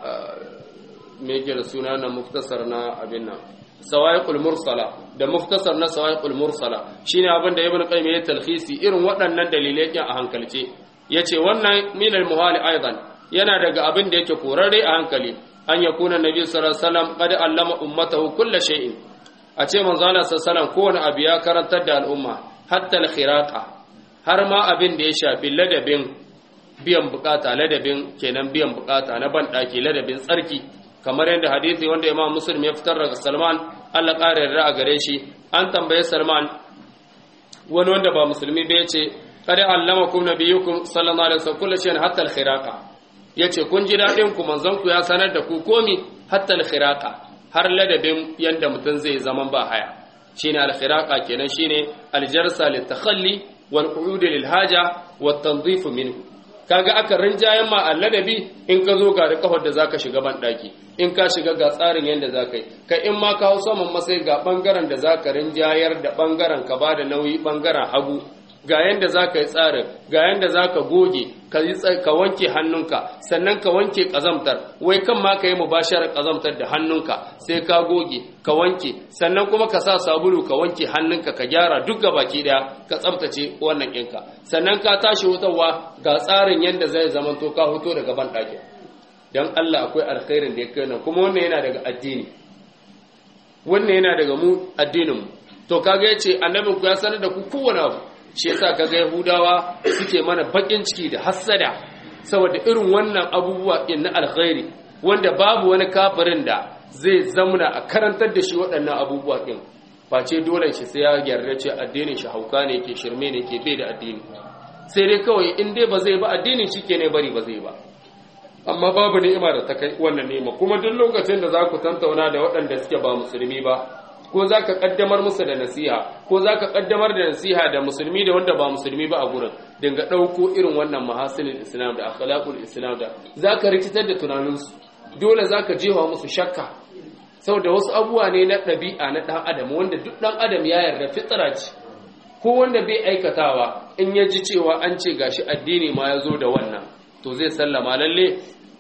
me yake da suna na muftasar na abin nan sawaiqul mursala da muftasar na sawaiqul mursala shine abin da ibnu qayyim yayi talhisi irin waɗannan dalilai a hankalce yace wannan minal muhali aidan yana daga abin da yake korarre a hankali an ya kuna nabi sallallahu alaihi wasallam qad allama ummatahu kull shay'in a ce manzo Allah sallallahu kowane abu ya karantar da al'umma hatta al-khiraqa har ma abin da ya shafi ladabin biyan bukata ladabin kenan biyan bukata na ban daki ladabin tsarki kamar yadda hadisi wanda Imam Muslim ya fitar daga Salman Allah ƙara yarda a gare shi an tambaye Salman wani wanda ba musulmi ba yace qad allamakum nabiyukum sallallahu alaihi wasallam kullu shay'in hatta al-khiraqa yace kun ji dadin ku manzon ku ya sanar da ku komi hatta al-khiraqa har ladabin yanda mutum zai zaman ba haya shine al-khiraqa kenan shine al-jarsa litakhalli wal qu'ud lil haja wat tanzif minhu kaga aka rinjayen ma ladabi in ka zo ga da kafar da zaka shiga ban daki in ka shiga ga tsarin yanda zaka yi kai in ma ka hau saman masai ga bangaren da zaka rinjayar da bangaren ka bada nauyi bangaren hagu ga yanda za ka yi tsarin ga yanda za ka goge ka wanke hannunka sannan ka wanke ƙazamtar wai kan ma ka yi mubashar ƙazamtar da hannunka sai ka goge ka wanke sannan kuma ka sa sabulu ka wanke hannunka ka gyara duk ga baki ɗaya ka tsaftace wannan ɗinka sannan ka tashi wutarwa ga tsarin yanda zai zamanto ka fito daga ban ɗakin don Allah akwai alkhairin da ya kai nan kuma wannan yana daga addini wannan yana daga mu addininmu to kaga yace annabin ku ya sanar da ku kowane abu shi yasa kaga yahudawa suke mana bakin ciki da hassada saboda irin wannan abubuwa din na alkhairi wanda babu wani kafirin da zai zamuna a karantar da shi waɗannan abubuwa din face dole shi sai ya yarda ce addinin shi hauka ne yake shirme ne yake bai da addini sai dai kawai in dai ba zai ba addinin shi ke ne bari ba zai ba amma babu ni'ima da ta kai wannan ni'ima kuma duk lokacin da za ku tantauna da waɗanda suke ba musulmi ba ko za ka ƙaddamar musu da nasiha ko za ka ƙaddamar da nasiha da musulmi da wanda ba musulmi ba a gurin dinga ɗauko irin wannan mahasinin islam da akhlaqul islam da za ka rikitar da tunaninsu dole za ka jefa musu shakka saboda wasu abubuwa ne na ɗabi'a na ɗan adam wanda duk ɗan adam ya yarda fitsira ce ko wanda bai aikatawa in ya ji cewa an ce gashi addini ma ya zo da wannan to zai sallama lalle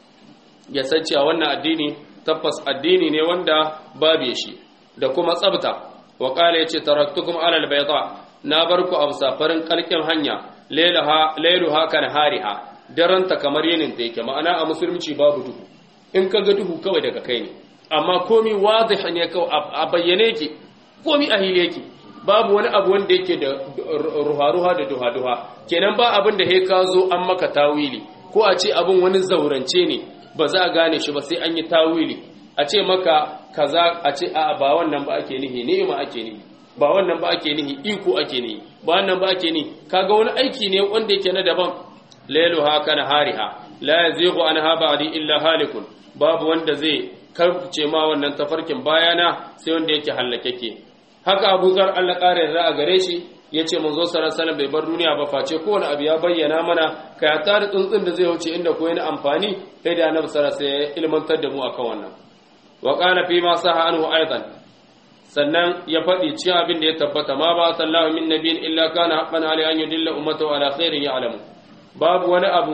ya san cewa wannan addini tabbas addini ne wanda babu shi da kuma tsabta wa qala yace taraktukum ala albayda na barku a safarin kalkin hanya lailaha lailuha kan hariha daranta kamar yinin ta yake ma'ana a musulunci babu duhu in kaga duhu kawai daga kai ne amma komi wadih ne kawai a bayyane yake komi a hile yake babu wani abu wanda yake da ruha-ruha da duha-duha kenan ba abin da he ka zo an maka tawili ko a ce abin wani zaurance ne ba za a gane shi ba sai an yi tawili a ce maka kaza a ce a ba wannan ba ake nihi ni'ima ake nihi ba wannan ba ake nihi iko ake nihi ba wannan ba ake nihi kaga wani aiki ne wanda yake na daban lailuha kana hariha la yazighu anha ba'di illa halikun babu wanda zai karce ma wannan tafarkin bayana sai wanda yake hallakeke haka Abu Zar Allah kare da a gare shi yace manzo sallallahu alaihi wasallam bai bar duniya ba face kowane abu ya bayyana mana kai ta da tsuntsun da zai wuce inda ko yana amfani sai da Annabi sallallahu alaihi wasallam ya ilmantar da mu akan wannan wa qala fi ma saha anhu aidan sannan ya faɗi cikin abin da ya tabbata ma ba sallahu min nabiyin illa kana haqqan alai an yudilla ummatahu ala khairin ya'lamu babu wani abu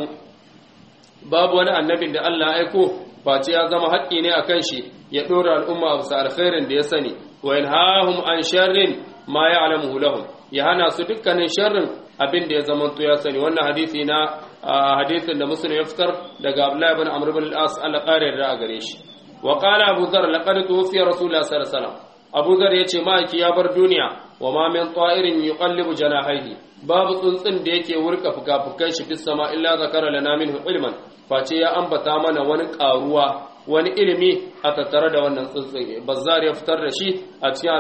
babu wani annabin da Allah ya aiko face ya zama haƙƙi ne akan shi ya ɗora al'umma bisa alkhairin da ya sani wa yanhahum an sharrin ma ya'lamuhu lahum ya hana su dukkanin sharrin abin da ya zamanto ya sani wannan hadisi na hadisin da muslim ya fitar daga Abdullah ibn Amr ibn al-As Allah ƙara yarda a gare shi wa qala Abu Dharr laqad tuwfiya Rasulullah sallallahu alaihi wasallam Abu Dharr yace ma'aiki ya bar duniya wa ma min ta'irin yuqallibu janahihi babu tsuntsun da yake wurka fuka-fukan shi fis sama illa zakara lana minhu ilman face ya ambata mana wani karuwa wani ilimi a tattare da wannan tsuntsun bazzar ya fitar da shi a cikin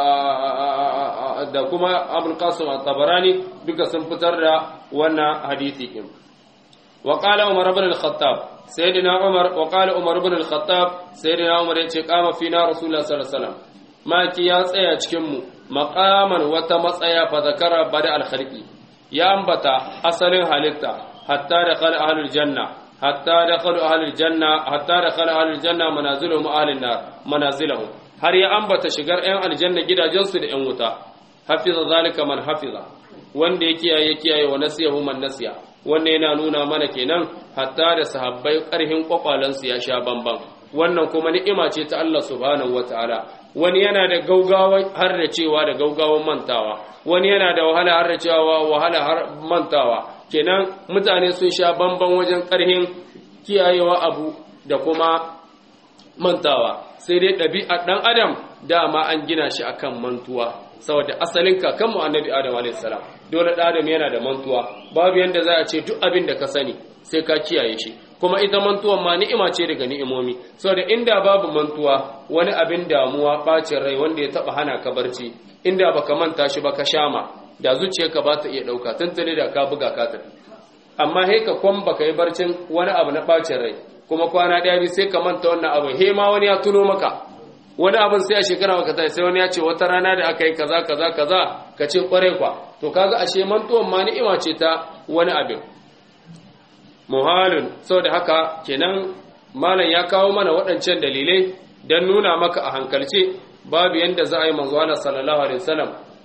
da kuma abul qasim at-tabarani duka sun fitar da wannan hadisi din wa qala umar ibn al-khattab sayyidina umar wa qala umar ibn al-khattab sayyidina umar yace kama fina rasulullah sallallahu alaihi wasallam maki ya tsaya cikin mu maqaman wata matsaya fa zakara bada al-khalqi ya ambata asalin halitta hatta da khala ahlul janna hatta dakhalu ahlul janna hatta dakhala ahlul janna manaziluhum ahlun nar manazilahum har ya ambata shigar ɗan aljanna gidajensu da ɗan wuta hafiza zalika man hafiza wanda ya kiyaye kiyaye wa nasiyahu man nasiya wannan yana nuna mana kenan hatta da sahabbai ƙarhin kwakwalansu ya sha bamban wannan kuma ni'ima ce ta Allah subhanahu wataala wani yana da gaugawa har da cewa da gaugawan mantawa wani yana da wahala har da cewa wahala har mantawa kenan mutane sun sha bamban wajen ƙarhin kiyayewa abu da kuma mantawa sai dai ɗabi'ar ɗan adam dama an gina shi akan mantuwa saboda asalin kakanmu annabi adam a.s. dole ɗan adam yana da mantuwa babu yadda za a ce duk abin da ka sani sai ka kiyaye shi kuma ita mantuwan ma ni'ima ce daga ni'imomi saboda inda babu mantuwa wani abin damuwa ɓacin rai wanda ya taɓa hana ka barci inda baka manta shi ba ka shama da zuciyarka ba ta iya ɗauka tuntuni da ka buga ka tafi amma he ka kwan baka yi barcin wani abu na ɓacin rai kuma kwana ɗaya bi sai ka manta wannan abu he ma wani ya tuno maka wani abin sai a shekara maka tashi sai wani ya ce wata rana da aka yi kaza kaza kaza ka ce kwarai kwa to kaga ashe mantuwan ma ni'ima ce ta wani abin muhalin saboda haka kenan malam ya kawo mana waɗancan dalilai don nuna maka a hankalce babu yanda za a yi manzo Allah sallallahu alaihi wasallam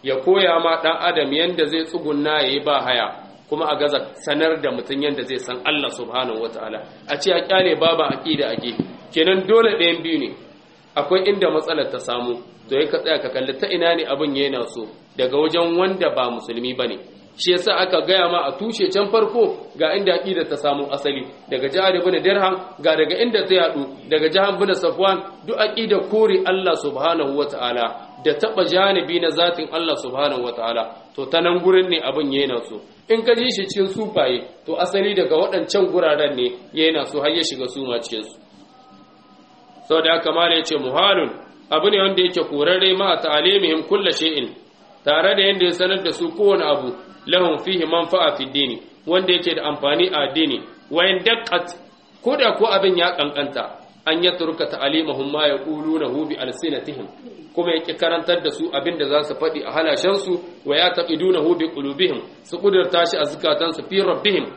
ya koya ma dan adam yanda zai tsugunna yayi ba haya kuma a gaza sanar da mutum yanda zai san Allah subhanahu wataala a ce a kyale baba aqida ake kenan dole ɗayan biyu ne akwai inda matsalar ta samu to ya ka tsaya ka kalli ta ina ne abin yana so daga wajen wanda ba musulmi bane shi yasa aka gaya ma a tushe can farko ga inda aqida ta samu asali daga jihar ibn dirham ga daga inda ta yadu daga jihar ibn safwan duk aqida kore Allah subhanahu wataala da taba janibi na zatin Allah subhanahu wataala to ta nan gurin ne abin yana so in ka ji shi cikin sufaye to asali daga waɗancan guraren ne yana so har ya shiga suma cikin su saboda haka mala yace muhalun abu ne wanda yake korarre ma ta'alimihim kullu shay'in tare da yanda ya sanar da su kowane abu lahum fihi manfa'a fi dini wanda yake da amfani a addini wa in daqqat ko da ko abin ya kankanta an ya turka ta'alimahum ma yaqulunahu bi alsinatihim kuma yake karantar da su abin da za su faɗi a halashen su wa ya taqidunahu bi qulubihim su kudurta shi a zukatan su fi rabbihim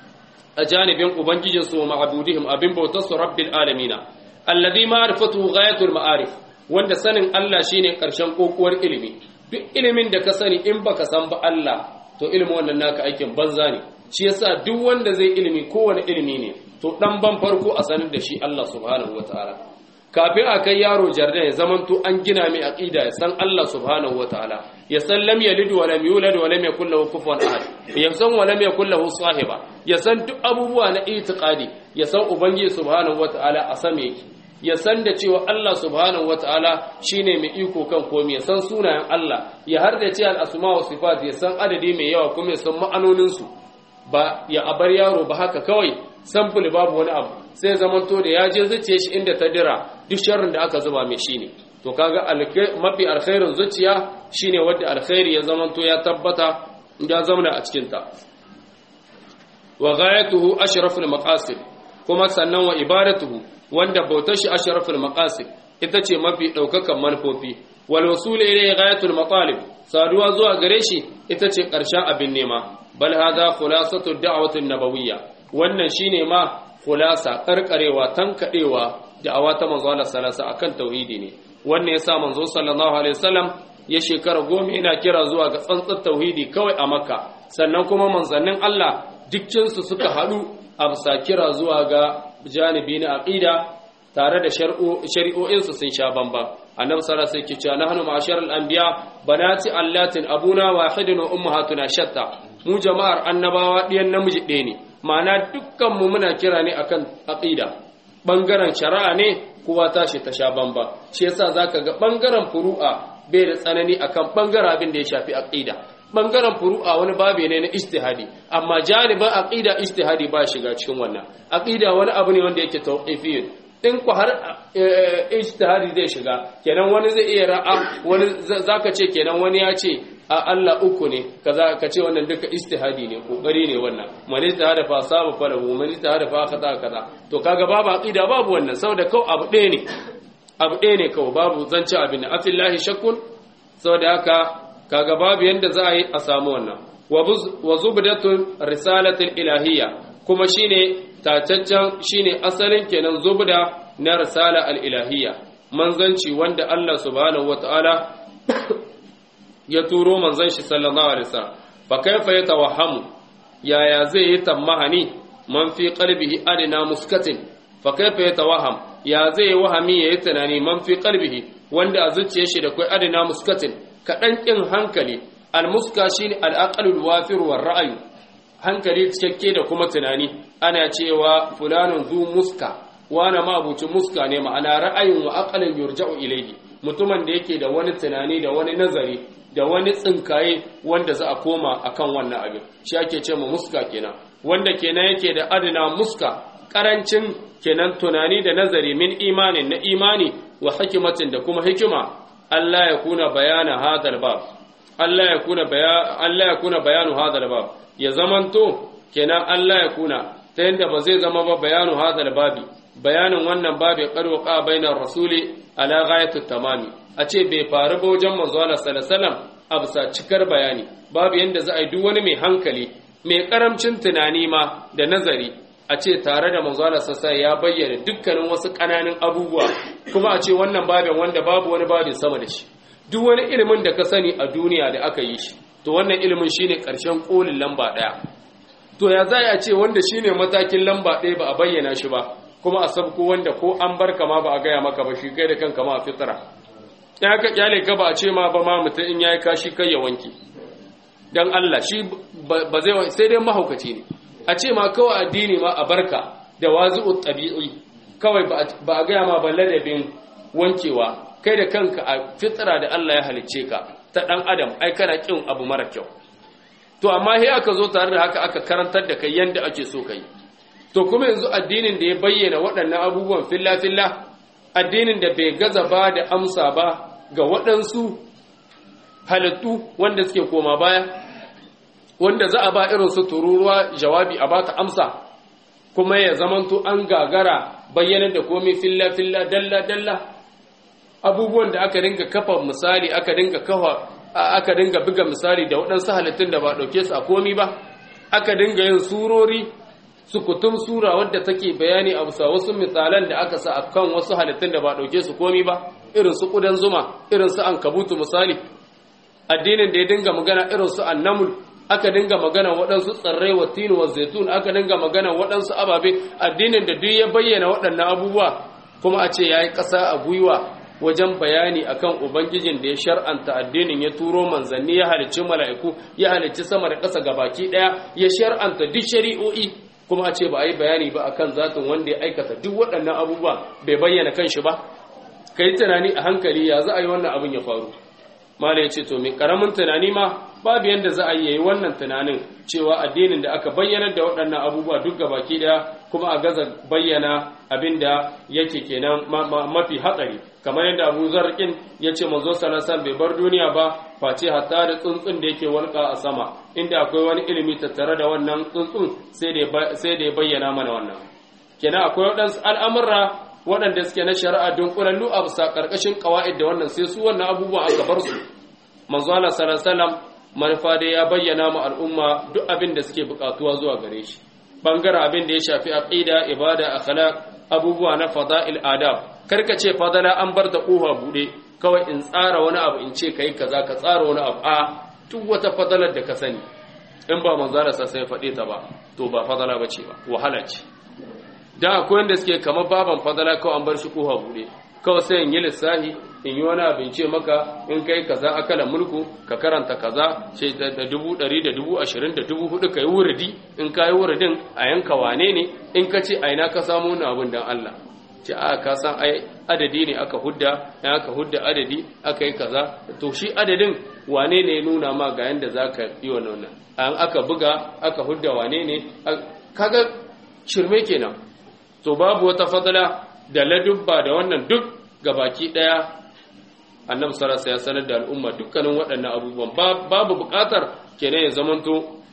a janibin ubangijin su wa ma'budihim abin bautar su rabbil alamin alladhi ma'rifatu ghayatul ma'arif wanda sanin Allah shine karshen kokuwar ilimi duk ilimin da ka sani in baka san ba Allah to ilimin wannan naka aikin banza ne shi yasa duk wanda zai ilimi kowane ilimi ne to dan ban farko a sanar da shi Allah subhanahu wataala kafin a kai yaro jarda ya zamanto an gina mai aqida ya san Allah subhanahu wataala ya san lam yalid wa lam yulad wa lam yakul lahu kufuwan ahad ya san wa lam yakul lahu sahiba ya san duk abubuwa na itiqadi ya san ubangiji subhanahu wataala a same yake ya san da cewa Allah subhanahu wataala shine mai iko kan komai ya san sunayen Allah ya har da ce al-asma wa sifat ya san adadi mai yawa kuma ya san ma'anonin su ba ya abar yaro ba haka kawai sample babu wani abu sai zamanto da ya je zuciya shi inda ta dira duk sharrin da aka zuba mai shine to kaga mafi alkhairin zuciya shine wanda alkhairi ya zamanto ya tabbata ya zamana a cikin ta wa ghayatuhu ashraful maqasid kuma sannan wa ibadatuhu wanda bautar shi ashraful maqasid ita ce mafi daukakan manufofi wal wasul ilayhi ghayatul matalib saduwa zuwa gare shi ita ce karshen abin nema bal hadha khulasatu da'wati nabawiyya wannan shine ma khulasa karkarewa tankadewa da'awa ta manzo Allah sallallahu akan tauhidi ne wannan yasa manzo sallallahu alaihi wasallam ya shekara goma yana kira zuwa ga tsantsar tauhidi kawai a makka sannan kuma manzannin Allah dukkinsu suka haɗu a bisa kira zuwa ga janibi na aqida tare da shari'o'insu sun sha bamba annabi sallallahu alaihi wasallam cewa nahnu ma'ashar al-anbiya banati allatin abuna wahidun wa ummahatuna shatta mu jama'ar annabawa ɗiyan namiji ɗaya ne ma'ana dukkan mu muna kira ne akan aqida bangaren shari'a ne kowa tashi ta sha bamba shi yasa zaka ga bangaren furu'a bai da tsanani akan bangaren abin da ya shafi aqida bangaren furu'a wani babe ne na ijtihadi amma janibin aqida ijtihadi ba shiga cikin wannan aqida wani abu ne wanda yake tawqifiyyin in ku har ijtihadi zai shiga kenan wani zai iya ra'a wani zaka ce kenan wani ya ce a Allah uku ne kaza ka ce wannan duka ijtihadi ne kokari ne wannan man ijtihada fa sabu falahu man ijtihada fa khata kaza to kaga babu aqida babu wannan saboda kau abu ɗaya ne abu ɗaya ne kawai babu zance abin da afillahi shakkun saboda haka kaga babu yanda za a yi a samu wannan wa zubdatun risalatul ilahiyya kuma shine tataccen shine asalin kenan zubda na risala al-ilahiyya manzanci wanda Allah subhanahu wataala ya turo manzon shi sallallahu alaihi wasallam fa kaifa yatawahhamu yaya zai yi tamahani man fi qalbihi adna muskatin fa kaifa yatawahham ya zai wahami yayi tunani man fi qalbihi wanda a zuciyar shi da kai adna muskatin kaɗan ƙin hankali almuska shi ne al'aƙalul wafir wa ra'ayu hankali cikakke da kuma tunani ana cewa fulanin zu muska wane mabucin muska ne ma'ana ra'ayin wa aƙalin yurja'u ilaihi mutumin da yake da wani tunani da wani nazari da wani tsinkaye wanda za a koma akan wannan abin shi ake ce ma muska kenan wanda kenan yake da adana muska ƙarancin kenan tunani da nazari min imanin na imani wa hikimatin da kuma hikima Allah ya kuna bayana hadal bab Allah ya kuna Allah ya kuna bayanu hadal bab ya zamanto kenan Allah ya kuna ta yanda ba zai zama ba bayanu hadal babi bayanin wannan babi qarwa qa bainar rasuli ala ghayatut tamami a ce bai faru ba wajen manzo Allah sallallahu alaihi wasallam a bisa cikar bayani babu yanda za a yi duk wani mai hankali mai karamcin tunani ma da nazari a ce tare da manzala sassa ya bayyana dukkanin wasu ƙananan abubuwa kuma a ce wannan babin wanda babu wani babin sama da shi duk wani ilimin da ka sani a duniya da aka yi shi to wannan ilimin shine ƙarshen ƙolin lamba ɗaya to ya za a ce wanda shine matakin lamba ɗaya ba a bayyana shi ba kuma a sabko wanda ko an bar ma ba a gaya maka ba shi kai da kanka ma a fitara in aka kyale ka ba a ce ma ba ma mutum in yayi kashi kai ya wanke dan Allah shi ba zai sai dai mahaukaci ne a ce ma kawai addini ma a barka da wazi'ut tabi'i kawai ba a gaya ma ba ladabin wankewa kai da kanka a fitara da Allah ya halicce ka ta dan adam ai kana kin abu mara kyau to amma sai aka zo tare da haka aka karantar da kai yanda ake so kai to kuma yanzu addinin da ya bayyana waɗannan abubuwan filla filla addinin da bai gaza ba da amsa ba ga waɗansu halittu wanda suke koma baya wanda za a ba irin su tururuwa jawabi a ba ta amsa kuma ya zamanto an gagara bayyana da komai filla filla dalla dalla abubuwan da aka dinga kafa misali aka dinga kafa aka dinga buga misali da waɗansu halittun da ba ɗauke su a komi ba aka dinga yin surori sukutum sura wadda take bayani a bisa wasu misalan da aka sa akan wasu halittun da ba ɗauke su komi ba irin su ƙudan zuma irin su ankabutu misali addinin da ya dinga magana irin su annamul aka dinga magana waɗansu tsirrai wa tinu wa zaitun aka dinga magana waɗansu ababe addinin da duk ya bayyana waɗannan abubuwa kuma a ce ya yi ƙasa a gwiwa wajen bayani akan ubangijin da ya shar'anta addinin ya turo manzanni ya halicci mala'iku ya halicci sama da ƙasa gabaki ɗaya ya shar'anta duk shari'o'i kuma a ce ba a yi bayani ba akan zatin wanda ya aikata duk waɗannan abubuwa bai bayyana kanshi ba ka yi tunani a hankali ya za a yi wannan abin ya faru mala ya ce to mai karamin tunani ma babu yadda za a yi yayi wannan tunanin cewa addinin da aka bayyana da waɗannan abubuwa duk gabaki daya kuma a gaza bayyana abin da yake kenan mafi hatsari kamar yadda abu zarkin ya ce manzo salasan bai bar duniya ba face hatta da tsuntsun da yake walƙa a sama inda akwai wani ilimi tattare da wannan tsuntsun sai da ya bayyana mana wannan kenan akwai waɗansu al'amurra waɗanda suke na shari'a don ƙurallu a bisa ƙarƙashin ƙawa'id da wannan sai su wannan abubuwan aka bar su manzo Allah sallallahu manufa dai ya bayyana mu al'umma duk abin da suke buƙatuwa zuwa gare shi bangaren abin da ya shafi aqida ibada akhlaq abubuwa na fada'il adab karka ce fadala an bar da ƙofa bude kawai in tsara wani abu in ce kai kaza ka tsara wani abu a duk wata fadalar da ka sani in ba manzo Allah sai faɗe ta ba to ba fadala bace ba wahala ce dan akwai wanda suke kamar baban fadala kawai an bar shi koha bude kawai sai in yi lissahi in yi wani abin ce maka in kai kaza akala mulku ka karanta kaza ce da dubu ɗari da dubu ashirin da dubu hudu ka yi wuridi in ka yi wuridin a yanka wane ne in ka ce a ina ka samu wani abin dan Allah ce a ka san ai adadi ne aka hudda in aka hudda adadi aka yi kaza to shi adadin wane ne ya nuna ma ga yanda za ka yi wannan an aka buga aka hudda wane ne kaga shirme kenan to babu wata fadala da ladubba da wannan duk gabaki daya annabi sallallahu ya sanar da al'umma dukkanin waɗannan abubuwan babu buƙatar kenan ya zamanto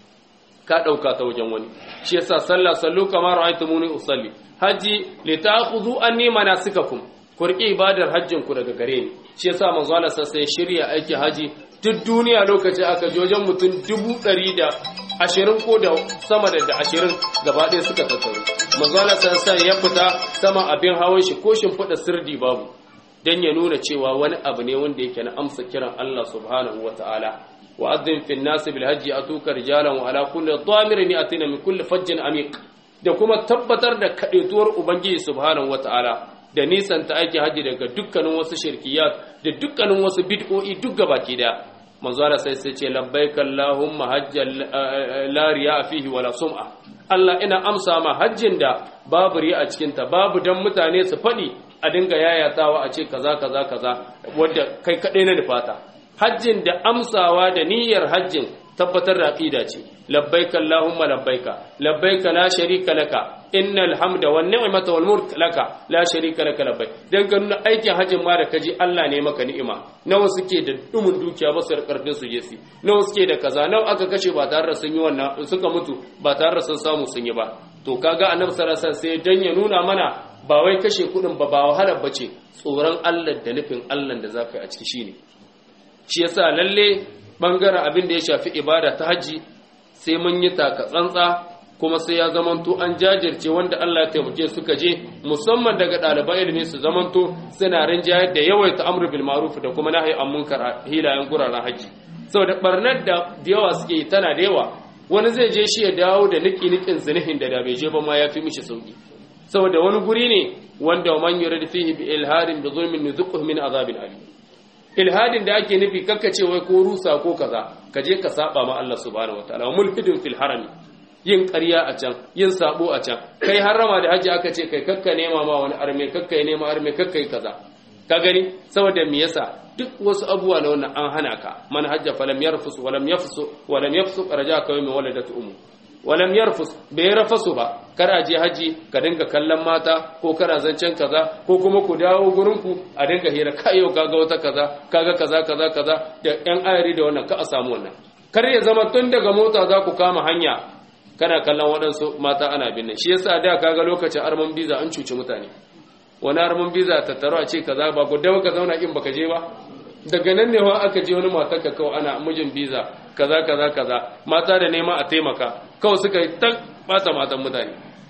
ka ɗauka ta wajen wani shi yasa sallah sallu kama ra'aytumuni usalli haji li ta'khudhu anni manasikakum ku riƙe ibadar hajjin ku daga gare ni shi yasa manzo Allah sai ya shirya aiki haji duk duniya lokaci aka ji wajen mutum dubu ɗari da ashirin ko da sama da ashirin gaba ɗaya suka tattaru manzala sansan ya fita sama abin hawan shi ko shimfiɗa sirdi babu don ya nuna cewa wani abu ne wanda yake na amsa kiran Allah subhanahu wa ta'ala wa azzin fi nasi bil hajji atuka rijalan wa ala kulli dhamirin yatina min kulli fajjin amiq da kuma tabbatar da kaɗaituwar ubangiji subhanahu wa ta'ala da nisan ta aiki haji daga dukkanin wasu shirkiyat da dukkanin wasu bid'o'i duk gabaki daya manzo Allah sai sai ce labbaik Allahumma hajjan la riya fihi wala sum'a Allah ina amsa ma hajjin da babu riya a cikin ta babu dan mutane su fadi a dinga yayatawa a ce kaza kaza kaza wanda kai kadai na nufata hajjin da amsawa da niyyar hajjin tabbatar da aqida ce labbaik Allahumma labbaik labbaik la sharika laka innal hamda wan ni'mata wal mulk laka la sharika laka labbaik dan ka nuna aikin hajjin ma da kaji Allah ne maka ni'ima nawa suke da dumin dukiya ba su karfin su je su nawa suke da kaza nawa aka kashe ba tare da sun yi wannan suka mutu ba tare da sun samu sun yi ba to kaga annabi sallallahu alaihi wasallam sai dan ya nuna mana ba wai kashe kudin ba ba wahalar bace tsoron Allah da nufin Allah da zaka yi a ciki shine shi yasa lalle bangaren abin da ya shafi ibada ta haji sai mun yi taka tsantsa kuma sai ya zamanto an jajirce wanda Allah ya taimake suka je musamman daga ɗaliban ilimi su zamanto suna rinjayar da yawaita amru bil ma'ruf da kuma nahyi an munkar hilayen guraren haji saboda barnar da yawa suke yi tana da yawa wani zai je shi ya dawo da niki nikin zinihin da da bai je ba ma ya fi mishi sauki saboda wani guri ne wanda man yurid fihi bi ilhadin bi zulmin nuzuquhu min azabin alim ilhadin da ake nufi kakka ce wai ko rusa ko kaza ka je ka saba ma Allah subhanahu wataala mulhidin fil harami yin ƙarya a can yin sabo a can kai harama da haji aka ce kai kakka nema ma wani arme kakka nema arme kakka yi kaza ka gani saboda me yasa duk wasu abubuwa na wannan an hana ka man hajja falam yarfus walam yafsu walam yafsu raja ka min waladatu ummu walam yarfus bai rafasu ba kar a je haji ka dinga kallon mata ko kana zancen kaza ko kuma ku dawo gurin ku a dinga hira kai yau kaga wata kaza kaga kaza kaza kaza da yan ayari da wannan ka a samu wannan kar ya zama tun daga mota za ku kama hanya kana kallon waɗansu mata ana binne shi yasa da kaga lokacin arman biza an cuci mutane wani arman biza tattaro a ce kaza ba ku dawo ka zauna in baka je ba daga nan ne wa aka je wani matan ka kawai ana mijin biza kaza kaza kaza mata da nema a taimaka kawai suka yi ta bata matan mutane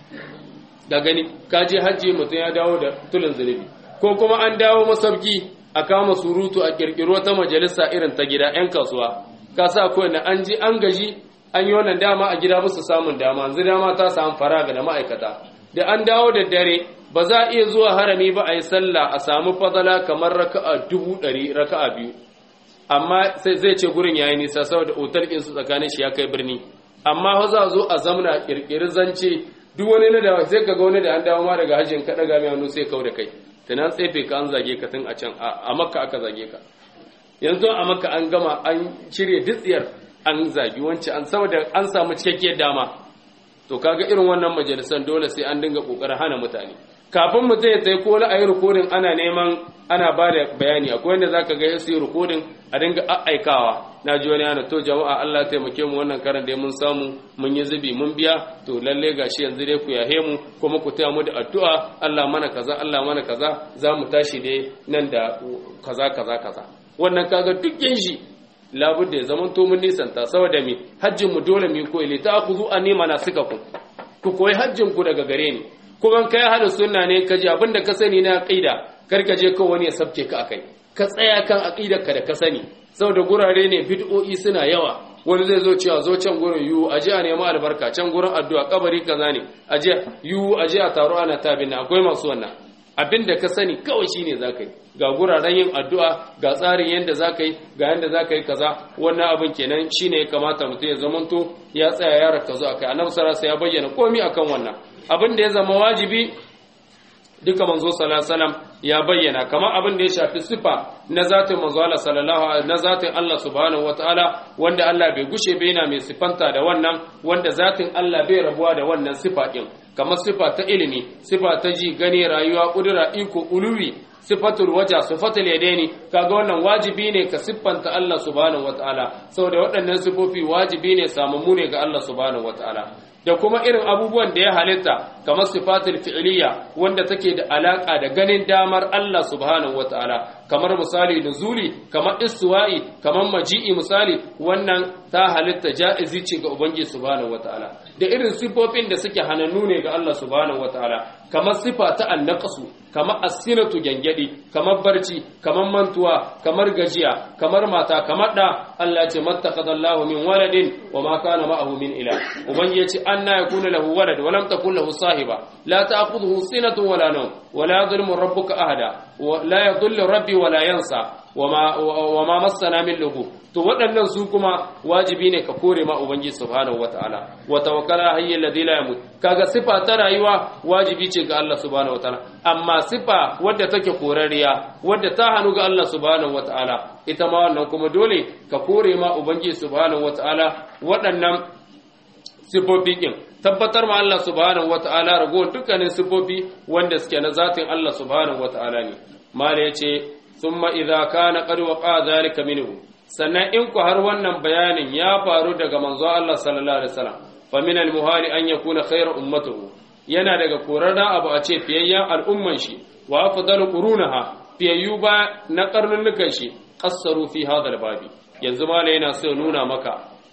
da gani ka je hajji mutum ya dawo da tulin zunubi ko kuma an dawo masauki a kama surutu a kirkiro ta majalisa irin ta gida yan kasuwa ka sa kawai na an ji an gaji an yi wannan dama a gida musu samun dama yanzu dama ta samu faraga da ma'aikata da an dawo da dare ba za a iya zuwa harami ba a yi sallah a samu fadala kamar raka'a dubu ɗari raka'a biyu amma sai zai ce gurin yayi nisa saboda otal ɗinsu tsakanin shi ya kai birni amma fa za a zo a zamna kirkiri zance duk wani na da sai ka ga wani da an dawo ma daga hajjin ka daga mai hannu sai kau da kai tunan tsefe ka an zage ka tun a can a makka aka zage ka yanzu a makka an gama an cire ditsiyar an zagi wancan an saboda an samu cikakkiyar dama to kaga irin wannan majalisan dole sai an dinga kokarin hana mutane kafin mutum ya tsaye ko a yi rikodin ana neman ana ba da bayani akwai wanda za ka ga ya yi rikodin a dinga aikawa na ji wani yana to jama'a Allah taimake mu wannan karan da mun samu mun yi zubi mun biya to lalle gashi yanzu dai ku yahe mu kuma ku taya mu da addu'a Allah mana kaza Allah mana kaza za mu tashi dai nan da kaza kaza kaza wannan kaga duk yin shi labudda ya zaman to mun nisanta saboda me hajjin mu dole mu koyi li ta'khudhu anni manasikakum ku koyi hajjin ku daga gare ni kuma kai hada sunna ne ka ji abinda ka sani na aqida kar ka je kawai wani ya sabke ka akai ka tsaya kan aqidar ka da ka sani saboda gurare ne bid'o'i suna yawa wani zai zo cewa zo can gurin yu aje a nemi albarka can gurin addu'a kabari kaza ne aje yu aje a taro ana tabin akwai masu wannan abinda ka sani kawai shine zaka yi ga guraren yin addu'a ga tsarin yadda zaka yi ga yadda zaka yi kaza wannan abin kenan shine ya kamata mutum ya zamanto ya tsaya ya rakazu akai annabi sallallahu alaihi ya bayyana komai akan wannan abin da ya zama wajibi duka manzo sallallahu alaihi ya bayyana kamar abin da ya shafi sifa na zatin manzo Allah sallallahu alaihi na zatin Allah subhanahu wataala wanda Allah bai gushe bai yana mai sifanta da wannan wanda zatin Allah bai rabuwa da wannan sifa din kamar sifa ta ilimi sifa ta ji gani rayuwa kudura iko uluwi sifatul waja sifatul yadaini kaga wannan wajibi ne ka siffanta Allah subhanahu wataala saboda waɗannan sifofi wajibi ne samammu ne ga Allah subhanahu wataala da kuma irin abubuwan da ya halitta kamar sifatul fi'liya wanda take da alaka da ganin damar Allah subhanahu wataala kamar misali nuzuli kamar istiwa'i kamar maji'i misali wannan ta halitta ja'izi ce ga ubangiji subhanahu wataala da irin sifofin da suke hanannu ne ga Allah subhanahu wataala kamar sifa ta annaqsu kamar asinatu gyangyadi kamar barci kamar mantuwa kamar gajiya kamar mata kamar da Allah ce mattakhadallahu min waladin wa ma kana ma'ahu min ila ubangiji ya ce anna yakuna lahu walad wa lam takul lahu sahiba la ta'khudhuhu sinatun wala nawm wa la yadhlimu rabbuka ahada wa la yadhillu rabbi wa la yansa wa ma massana min lugu to waɗannan su kuma wajibi ne ka kore ma ubangiji subhanahu wataala wa tawakkala hayyul ladhi la yamut kaga sifa ta rayuwa wajibi ce ga Allah subhanahu wataala amma sifa wadda take korariya wadda ta hanu ga Allah subhanahu wataala ita ma wannan kuma dole ka kore ma ubangiji subhanahu wataala waɗannan sifofi din tabbatar ma Allah subhanahu wataala ragowar dukkanin sifofi wanda suke na zatin Allah subhanahu wataala ne mala yace thumma idza kana qad waqa dhalika minhu sannan in ku har wannan bayanin ya faru daga manzo Allah sallallahu alaihi wasallam fa min al muhali an yakuna khayra ummatuhu yana daga korarra abu a ce fiyayyan al'umman shi wa afdalu qurunaha fiyayyu ba na karnunnukan shi qassaru fi hadha al babi yanzu mala yana so nuna maka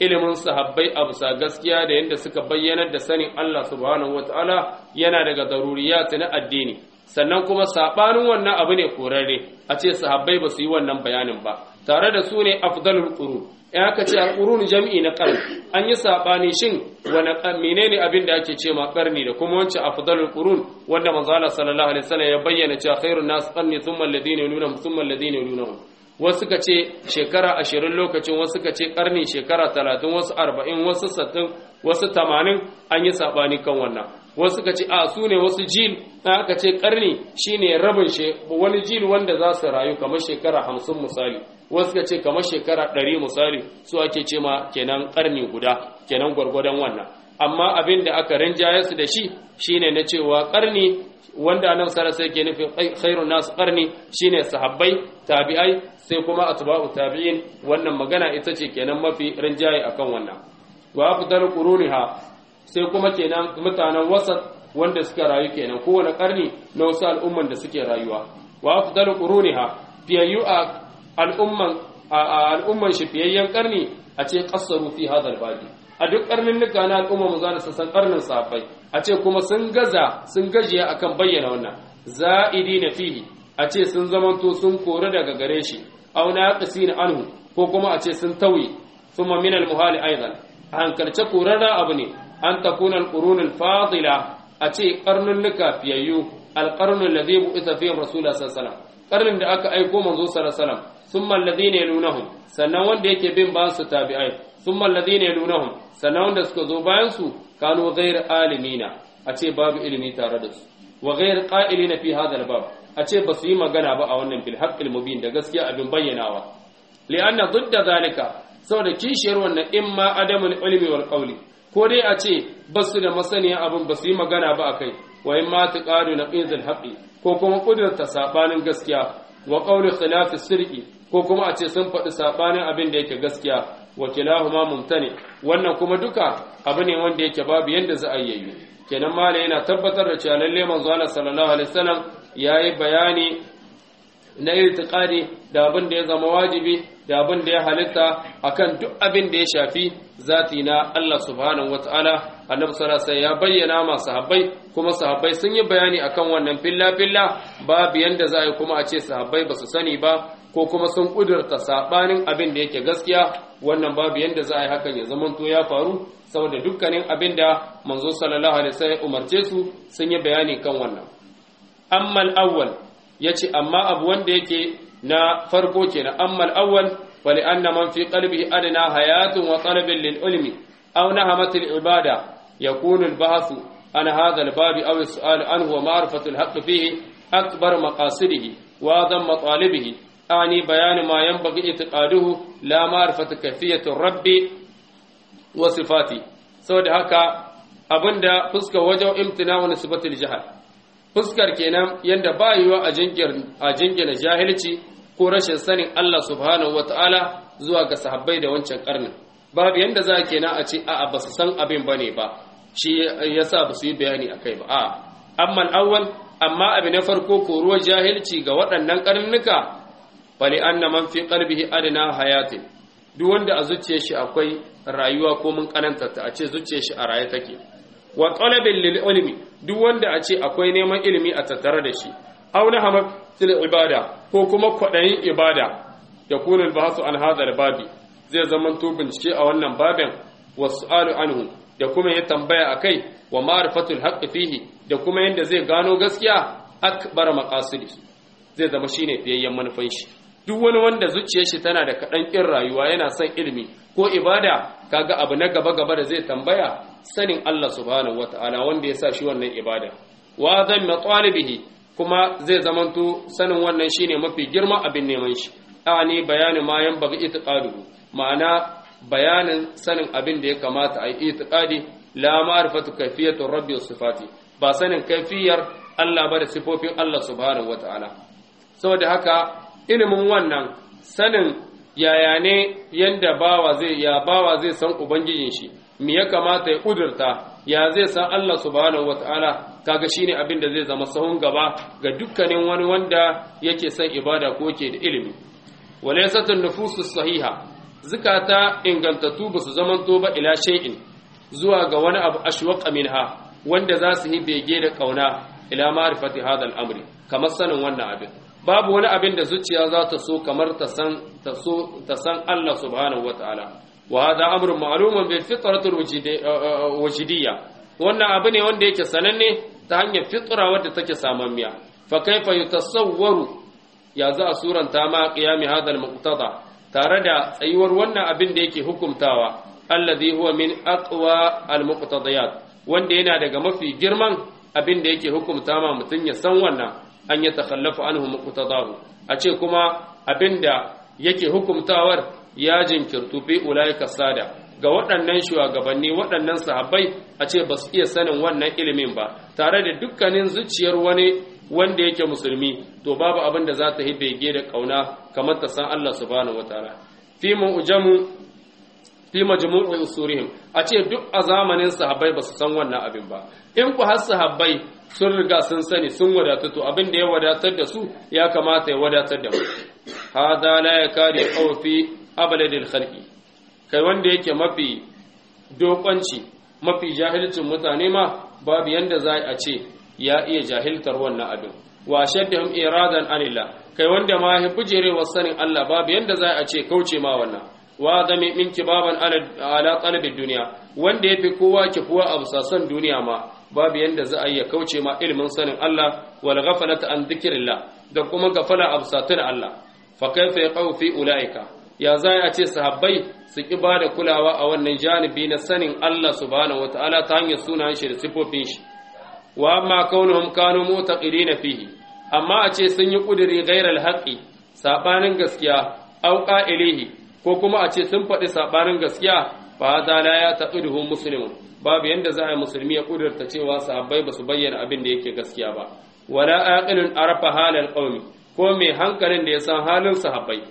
ilimin sahabbai a bisa gaskiya da yadda suka bayyanar da sanin Allah subhanahu wataala yana daga daruriyat na addini sannan kuma sabanin wannan abu ne korarre a ce sahabbai ba su yi wannan bayanin ba tare da su ne afdalul qurun in aka ce al-qurun jam'i na qarn an yi sabani shin wani menene abin da ake ce ma qarni da kuma wancan afdalul qurun wanda manzo Allah sallallahu alaihi wasallam ya bayyana cewa khairun nas qarni thumma alladhina yalunhum thumma alladhina yalunhum wasu ka ce shekara ashirin lokacin wasu ka ce karni shekara talatin wasu arba'in wasu sattin wasu tamanin an yi saɓani kan wannan wasu ka ce a su ne wasu jil na aka ce karni shine rabin wani jil wanda za su rayu kamar shekara hamsin misali wasu ka ce kamar shekara ɗari misali su ake ce ma kenan karni guda kenan gwargwadon wannan amma abin da aka rinjaye su da shi shine na cewa karni wanda nan sara sai ke nufin khairun nasu karni shine sahabbai tabi'ai sai kuma atba'u tabi'in wannan magana ita ce kenan mafi rinjaye akan wannan wa afdalu quruniha sai kuma kenan mutanen wasat wanda suka rayu kenan kowane karni na wasu al'umman da suke rayuwa wa afdalu quruniha fiyayyu a al'umman al'umman shi fiyayyen karni a ce qassaru fi hadal babi a duk karnin nuka na al'umma mu zana san karnin sahabbai a ce kuma sun gaza sun gajiya akan bayyana wannan za'idi na fihi a ce sun zamanto sun kori daga gare shi aw naqisina anhu ko kuma a ce sun tawi thumma min al-muhali aidan a hankalce korarra abu ne an takuna al-qurun al-fadila a ce karnunnuka fiyayyu al-qarnu alladhi bu'itha fihi rasulullah sallallahu alaihi wasallam karnin da aka aiko manzo sallallahu alaihi wasallam thumma alladhina yalunahum sannan wanda yake bin ba su tabi'ai thumma alladhina yalunahum sannan wanda suka zo bayan su kanu ghayr alimina a ce babu ilimi tare da su wa ghayr qa'ilina fi hadha al-bab a ce ba su yi magana ba a wannan bil haqqil mubin da gaskiya abin bayyanawa li'anna dudda zalika saboda kishiyar wannan imma adamul ilmi wal qawli ko dai a ce ba su da masaniya abin ba su yi magana ba akai wa imma taqadu naqizul haqqi ko kuma kudurta sabanin gaskiya wa qawli khilafi sirqi ko kuma a ce sun faɗi sabanin abin da yake gaskiya wa kilahuma mumtani wannan kuma duka abu ne wanda yake babu yanda za a yi kenan mala yana tabbatar da cewa lalle manzo Allah sallallahu alaihi wasallam yayi bayani na irtiqadi da abin da ya zama wajibi da abin da ya halitta akan duk abin da ya shafi zati na Allah subhanahu wataala annabi sallallahu alaihi ya bayyana ma sahabbai kuma sahabbai sun yi bayani akan wannan filla filla babu yanda za a yi kuma a ce sahabbai ba su sani ba ko kuma sun kudurta sabanin abin da yake gaskiya wannan babu yanda za a yi hakan ya zamanto ya faru saboda dukkanin abin da manzo sallallahu alaihi wasallam umarce su sun yi bayani kan wannan amma al-awwal yace amma abu wanda yake na farko kenan amma al-awwal wali anna man fi qalbihi adna hayatun wa talabin lil ilmi aw nahamat al-ibada yakunu al-bahth an hadha al-bab aw as-su'al anhu wa ma'rifatu al-haqq fihi akbar maqasidihi wa adam matalibihi ani bayan ma yanbaghi itiqaduhu la ma'rifatu kayfiyati rabbi wa sifati saboda haka abinda fuskar wajen imtina wa nisbatul jahal fuskar kenan yanda ba yiwa a jingina jahilci ko rashin sanin Allah subhanahu wata'ala zuwa ga sahabbai da wancan karnin babu yanda za kenan a ce a'a ba su san abin bane ba shi yasa ba su yi bayani akai ba a'a amma awwal amma abu na farko ko ruwa jahilci ga waɗannan karnuka fali anna man fi qalbihi adna hayatin duk wanda a zuciyar shi akwai rayuwa ko mun kananta ta a ce zuciyar shi a raye take wa talabin lil ilmi duk wanda a ce akwai neman ilimi a tattare da shi aw na hamatil ibada ko kuma kwadayin ibada ya kuna albahasu an hadha babi zai zaman to bincike a wannan babin wasu'alu anhu da kuma ya tambaya akai wa ma'rifatul haqqi fihi da kuma yanda zai gano gaskiya akbar maqasidi zai zama shine fiyayyen manufan shi duk wani wanda zuciyar shi tana da kaɗan ƙin rayuwa yana son ilimi ko ibada kaga abu na gaba gaba da zai tambaya sanin Allah subhanahu wataala wanda ya sa shi wannan ibada wa zan matalibihi kuma zai zamanto sanin wannan shine mafi girma abin neman shi ani bayanin ma yan bagi itiqaduhu ma'ana bayanin sanin abin da ya kamata a yi itiqadi la ma'rifatu kayfiyatu rabbi was sifati ba sanin kaifiyar Allah ba da sifofin Allah subhanahu wataala saboda haka ilimin wannan sanin yaya ne yanda bawa zai ya bawa zai san ubangijin shi me ya kamata ya kudurta ya zai san Allah subhanahu wataala kaga shine abin da zai zama sahun gaba ga dukkanin wani wanda yake son ibada ko yake da ilimi walaysatun nufusus sahiha zukata ingantattu ba su zamanto ba ila shay'in zuwa ga wani abu ashwaqa minha wanda za su yi bege da kauna ila ma'rifati hadha al-amri kamar sanin wannan abin babu wani abin da zuciya za ta so kamar ta san ta so ta san Allah subhanahu wataala wa hadha amrun ma'lumun bil fitrati wajidiyya wannan abu ne wanda yake sananne ta hanyar fitra wadda take samammiya fa kaifa yutasawwaru ya za a suranta ma qiyami hadha al-muqtada tare da tsayuwar wannan abin da yake hukumtawa alladhi huwa min aqwa al-muqtadiyat wanda yana daga mafi girman abin da yake hukumta ma mutun ya san wannan an ya takhallafu anhu muqtadahu a ce kuma abin da yake hukumtawar ya jinkirtu fi ulaika sada ga waɗannan shugabanni waɗannan sahabbai a ce ba su iya sanin wannan ilimin ba tare da dukkanin zuciyar wani wanda yake musulmi to babu abin da za ta yi bege da kauna kamar ta san Allah subhanahu wataala fi mu'jamu fi majmu'i usurihim a ce duk a zamanin sahabbai ba su san wannan abin ba in ku har sahabbai sun riga sun sani sun wadatu to abin da ya wadatar da su ya kamata ya wadatar da mu hada la yakari fi abladil khalqi kai wanda yake mafi dokonci mafi jahilcin mutane ma babu yanda za a ce ya iya jahiltar wannan abin wa shaddahum iradan anillah kai wanda ma ya bujerewa sanin Allah babu yanda za a ce kauce ma wannan wa zami min kibaban ala talabid duniya wanda yafi kowa kifuwa a busasan duniya ma babu yanda za a iya kauce ma ilimin sanin Allah wal ghaflata an dhikrillah da kuma gafala a busatun Allah fa kaifa yaqau fi ulaika ya za a ce sahabbai su ki bada kulawa a wannan janibi na sanin Allah subhanahu wataala ta hanyar sunan shi da sifofin shi wa amma kaunuhum kanu mutaqidina fihi amma a ce sun yi kuduri ghairal haqqi sabanin gaskiya au qa'ilihi ko kuma a ce sun faɗi sabanin gaskiya fa hada la ya taqiduhu muslimun babu yanda za a yi musulmi ya kudurta cewa sahabbai ba su bayyana abin da yake gaskiya ba wala aqilun arafa halal qaumi ko mai hankalin da ya san halin sahabbai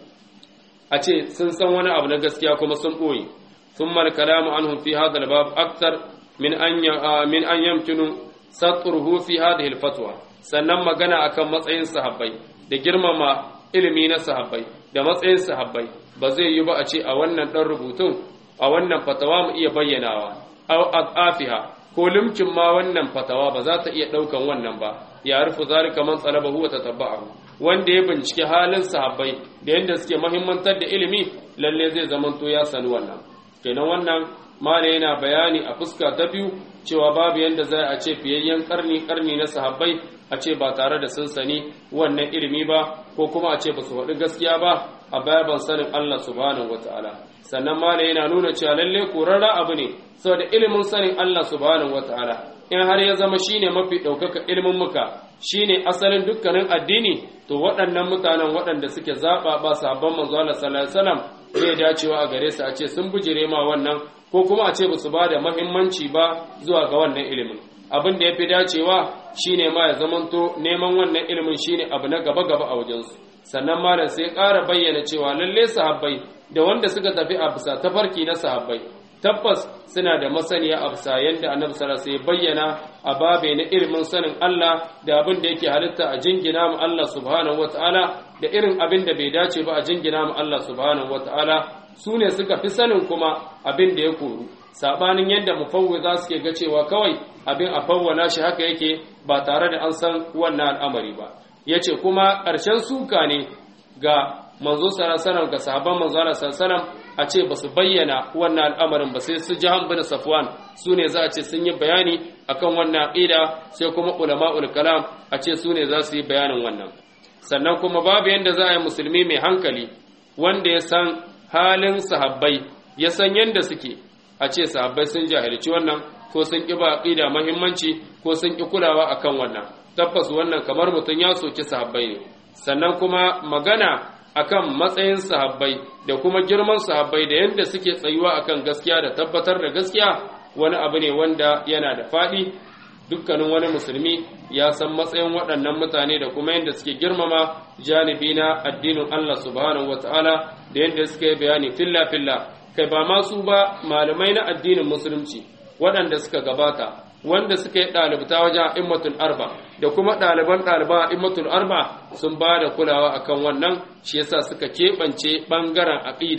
a ce sun san wani abu na gaskiya kuma sun boye thumma al-kalamu anhum fi hadha al-bab akthar min an min an yamkinu satruhu fi hadhihi al-fatwa sannan magana akan matsayin sahabbai da girmama ilimi na sahabbai da matsayin sahabbai ba zai yi ba a ce a wannan dan rubutun a wannan fatawa mu iya bayyanawa aw adafiha ko limkin ma wannan fatawa ba za ta iya daukan wannan ba ya rufu zalika man talabahu wa tatabba'ahu wanda ya bincike halin sahabbai da yanda suke muhimmantar da ilimi lalle zai zamanto ya sani wannan kenan wannan mala yana bayani a fuska ta biyu cewa babu yanda zai a ce fiyayyen karni karni na sahabbai a ce ba tare da sun sani wannan ilimi ba ko kuma a ce ba su faɗi gaskiya ba a bayan sanin Allah subhanahu wataala sannan mala yana nuna cewa lalle korarra abu ne saboda ilimin sanin Allah subhanahu wataala in har ya zama shine mafi ɗaukaka ilimin muka shine asalin dukkanin addini to waɗannan mutanen waɗanda suke zaɓa ba sabon manzo Allah sallallahu alaihi wasallam zai dacewa a gare su a ce sun bujire ma wannan ko kuma a ce ba su ba da muhimmanci ba zuwa ga wannan ilimin abin da ya fi dacewa shine ma ya zamanto neman wannan ilimin shine abu na gaba gaba a wajensu sannan malam sai ƙara bayyana cewa lalle sahabbai da wanda suka tafi a bisa tafarki na sahabbai tabbas suna da masaniya a bisa yadda annabi sallallahu alaihi bayyana a babe na ilimin sanin Allah da abin da yake halitta a jingina mu Allah subhanahu wataala da irin abin da bai dace ba a jingina mu Allah subhanahu wataala su ne suka fi sanin kuma abin da ya koru sabanin yadda mufawwiza suke ga cewa kawai abin a fawwana shi haka yake ba tare da an san wannan al'amari ba yace kuma ƙarshen suka ne ga manzo sallallahu ga sahabban manzo sallallahu a ce ba su bayyana wannan al'amarin ba sai su jahan bin safwan su ne za a ce sun yi bayani akan wannan aqida sai kuma ulama'ul kalam a ce su ne za su yi bayanin wannan sannan kuma babu yanda za a yi musulmi mai hankali wanda ya san halin sahabbai ya san yanda suke a ce sahabbai sun jahilci wannan ko sun ƙi ba aqida muhimmanci ko sun ƙi kulawa akan wannan tabbas wannan kamar mutum ya soki sahabbai ne sannan kuma magana akan matsayin sahabbai da kuma girman sahabbai da yadda suke tsayuwa akan gaskiya da tabbatar da gaskiya wani abu ne wanda yana da faɗi dukkanin wani musulmi ya san matsayin waɗannan mutane da kuma yadda suke girmama janibi na addinin Allah subhanahu wataala da yadda suke bayani filla filla kai ba masu ba malamai na addinin musulunci waɗanda suka gabata wanda suka yi ɗalibta wajen a'immatul arba da kuma ɗaliban ɗaliba a'immatul arba sun ba da kulawa akan wannan shi yasa suka keɓance ɓangaren aƙida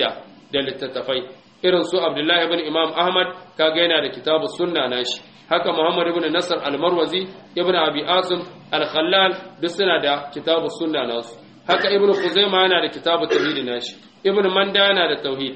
da littattafai irin su abdullahi ibn imam ahmad kaga yana da kitabu sunna nashi haka muhammad ibn nasr al-marwazi ibn abi asim al-khallal duk suna da kitabu sunna nasu haka ibn khuzaima yana da kitabu tauhid nashi ibn manda yana da tauhid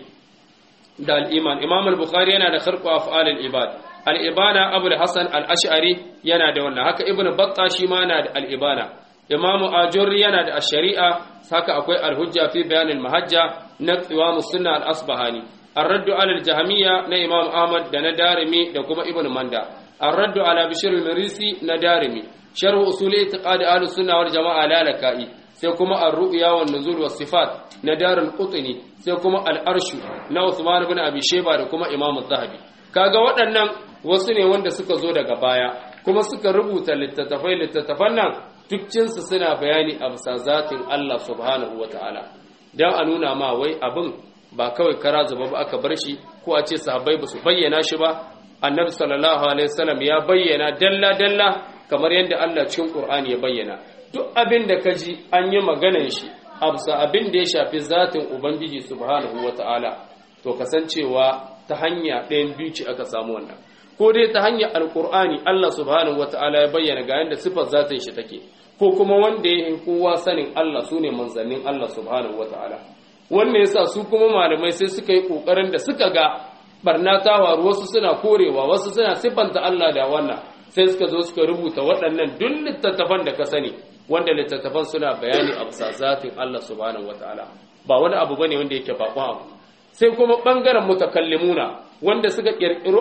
da al-iman imam al-bukhari yana da kharqu af'al al-ibad al-ibana abu al-hasan al-ash'ari yana da wannan haka ibn batta shi ma yana da al-ibana imam ajurri yana da ash-shari'a haka akwai al-hujja fi bayan al-mahajja na qiwam sunna al-asbahani الرد على الجهمية نا إمام أحمد دا ندارمي دا كما ابن مندا الرد على بشير المريسي ندارمي شرح أصول اعتقاد أهل السنة والجماعة لا لكائي سيكما الرؤيا والنزول والصفات ندار القطني سيكما الأرش نا عثمان بن أبي شيبة دا كما إمام الذهبي kaga waɗannan wasu ne wanda suka zo daga baya kuma suka rubuta littattafai littattafan nan dukcinsu suna bayani a bisa zatin Allah subhanahu wa ta'ala don a nuna ma wai abin ba kawai kara zuba ba aka bar shi ko a ce sahabbai ba su bayyana shi ba annabi sallallahu alaihi wasallam ya bayyana dalla dalla kamar yadda Allah cikin Qur'ani ya bayyana duk abin da ka ji an yi maganar shi absa abin da ya shafi zatin ubangiji subhanahu wataala to kasancewa ta hanya ɗayan biyu ce aka samu wannan ko dai ta hanyar alqur'ani Allah subhanahu wataala ya bayyana ga yadda sifar zatin shi take ko kuma wanda ya yi kowa sanin Allah sune manzannin Allah subhanahu wataala wannan yasa su kuma malamai sai suka yi kokarin da suka ga barna ta waru wasu suna korewa wasu suna siffanta Allah da wannan sai suka zo suka rubuta waɗannan duk littattafan da ka sani wanda littattafan suna bayani a bisa zatin Allah subhanahu wataala ba wani abu bane wanda yake bakon abu sai kuma bangaren mutakallimuna wanda suka kirkiro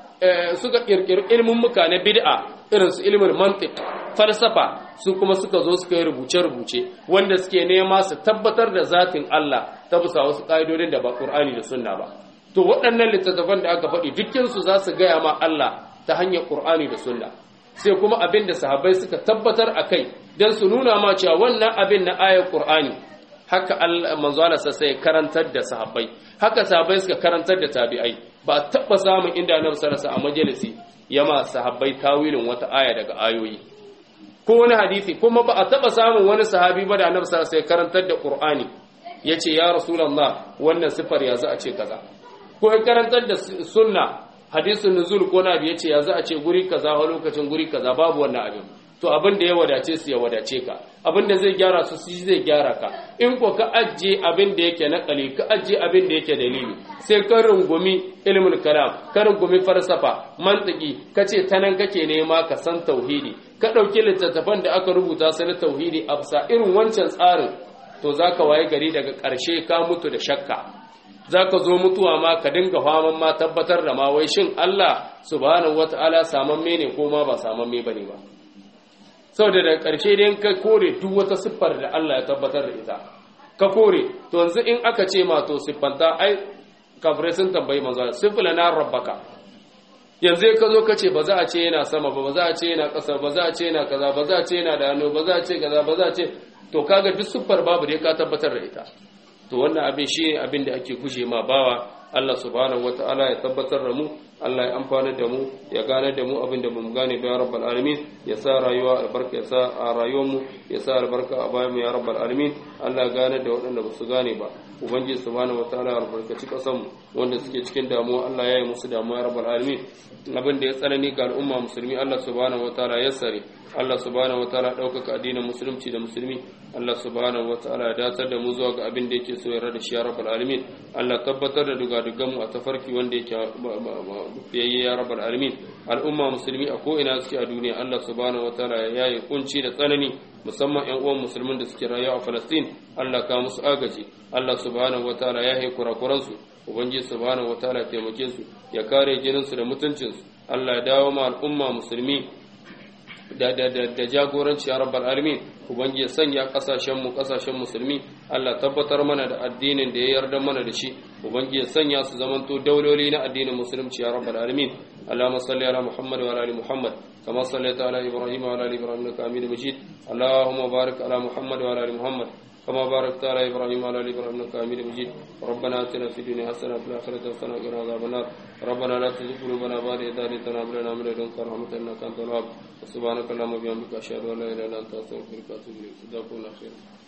suka kirkiro ilmin muka na bid'a irin su ilmin mantiq falsafa su kuma suka zo suka yi rubuce-rubuce wanda suke nema su tabbatar da zatin Allah ta bisa wasu ƙa'idodin da ba Qur'ani da Sunna ba to waɗannan littattafan da aka faɗi dukkan su za su gaya ma Allah ta hanyar Qur'ani da Sunna sai kuma abin da sahabbai suka tabbatar a kai don su nuna ma cewa wannan abin na ayar Qur'ani haka Allah manzo Allah sai karantar da sahabbai haka sahabbai suka karantar da tabi'ai ba taɓa samun inda Annabi sallallahu alaihi a majalisi yama sahabbai tawilin wata aya daga ayoyi ko wani hadisi kuma ba a taba samun wani sahabi ba da annabi sallallahu alaihi karantar da qur'ani yace ya rasulullah wannan sifar ya za a ce kaza ko ya karantar da sunna hadisin nuzul ko nabi yace ya za a ce guri kaza a lokacin guri kaza babu wannan abin to abin da ya wadace su ya wadace ka abin da zai gyara su shi zai gyara ka in ko ka ajje abin da yake nakali ka ajje abin da yake dalili sai ka rungumi ilmul kalam ka rungumi falsafa mantiki kace ta nan kake nema ka san tauhidi ka ɗauki littattafan da aka rubuta su na tauhidi a bisa irin wancan tsarin to za ka waye gari daga ƙarshe ka mutu da shakka za ka zo mutuwa ma ka dinga faman ma tabbatar da ma wai shin Allah subhanahu wata'ala samamme ne ko ma ba samamme ba ne ba sau da daga ƙarshe dai ka kore duk wata siffar da Allah ya tabbatar da ita ka kore to yanzu in aka ce ma to siffanta ai kafirai sun tambayi manzo siffila na rabbaka yanzu ka zo ka ce ba za a ce yana sama ba ba za a ce yana ƙasa ba za a ce yana kaza ba za a ce yana da hannu ba za a ce kaza ba za a ce to kaga duk siffar babu dai ka tabbatar da ita to wannan abin shi ne abin da ake guje ma bawa Allah subhanahu wata'ala ya tabbatar da mu Allah ya amfana da mu ya gane da mu abin da bamu gane ba ya rabbal alamin ya sa rayuwa albarka ya sa a rayuwar mu ya sa albarka a bayan mu ya rabbal alamin Allah ya gane da waɗanda ba su gane ba ubangiji subhanahu wataala ya albarkaci kasan mu wanda suke cikin damuwa Allah ya yi musu damuwa ya rabbal alamin abin da ya tsanani ga al'umma musulmi Allah subhanahu wataala ya sare Allah subhanahu wataala ɗaukaka addinin musulunci da musulmi Allah subhanahu wataala ya datar da mu zuwa ga abin da yake so ya rada shi ya rabbal alamin Allah tabbatar da dugadugan mu a tafarki wanda yake yayye ya rabbal alamin al'umma musulmi a ko ina suke a duniya Allah subhanahu wataala ya yaye kunci da tsanani musamman ƴan uwan musulmin da suke rayuwa a Palestine Allah ka musu agaji Allah subhanahu wataala ya haye kurakuransu ubangiji subhanahu wataala ya taimake su ya kare jininsu da mutuncinsu Allah ya dawo ma al'umma musulmi da da da, da jagoranci ya rabbal alamin ubangiji ya sanya kasashen mu kasashen musulmi Allah tabbatar mana da addinin da ya yarda mana da shi ubangiji ya sanya su zamanto dauloli na addinin musulunci ya rabbal alamin اللهم صل على محمد وعلى ال محمد كما صليت على ابراهيم وعلى ال ابراهيم انك حميد مجيد اللهم بارك على محمد وعلى ال محمد كما باركت على ابراهيم وعلى ال ابراهيم انك حميد مجيد ربنا اتنا في الدنيا حسنه وفي الاخره حسنه وقنا عذاب النار ربنا لا تزغ قلوبنا بعد إذ هديتنا وهب لنا من لدنك رحمه انك انت الوهاب سبحانك اللهم وبحمدك اشهد ان لا اله الا انت استغفرك واتوب اليك جزاكم الله خيرا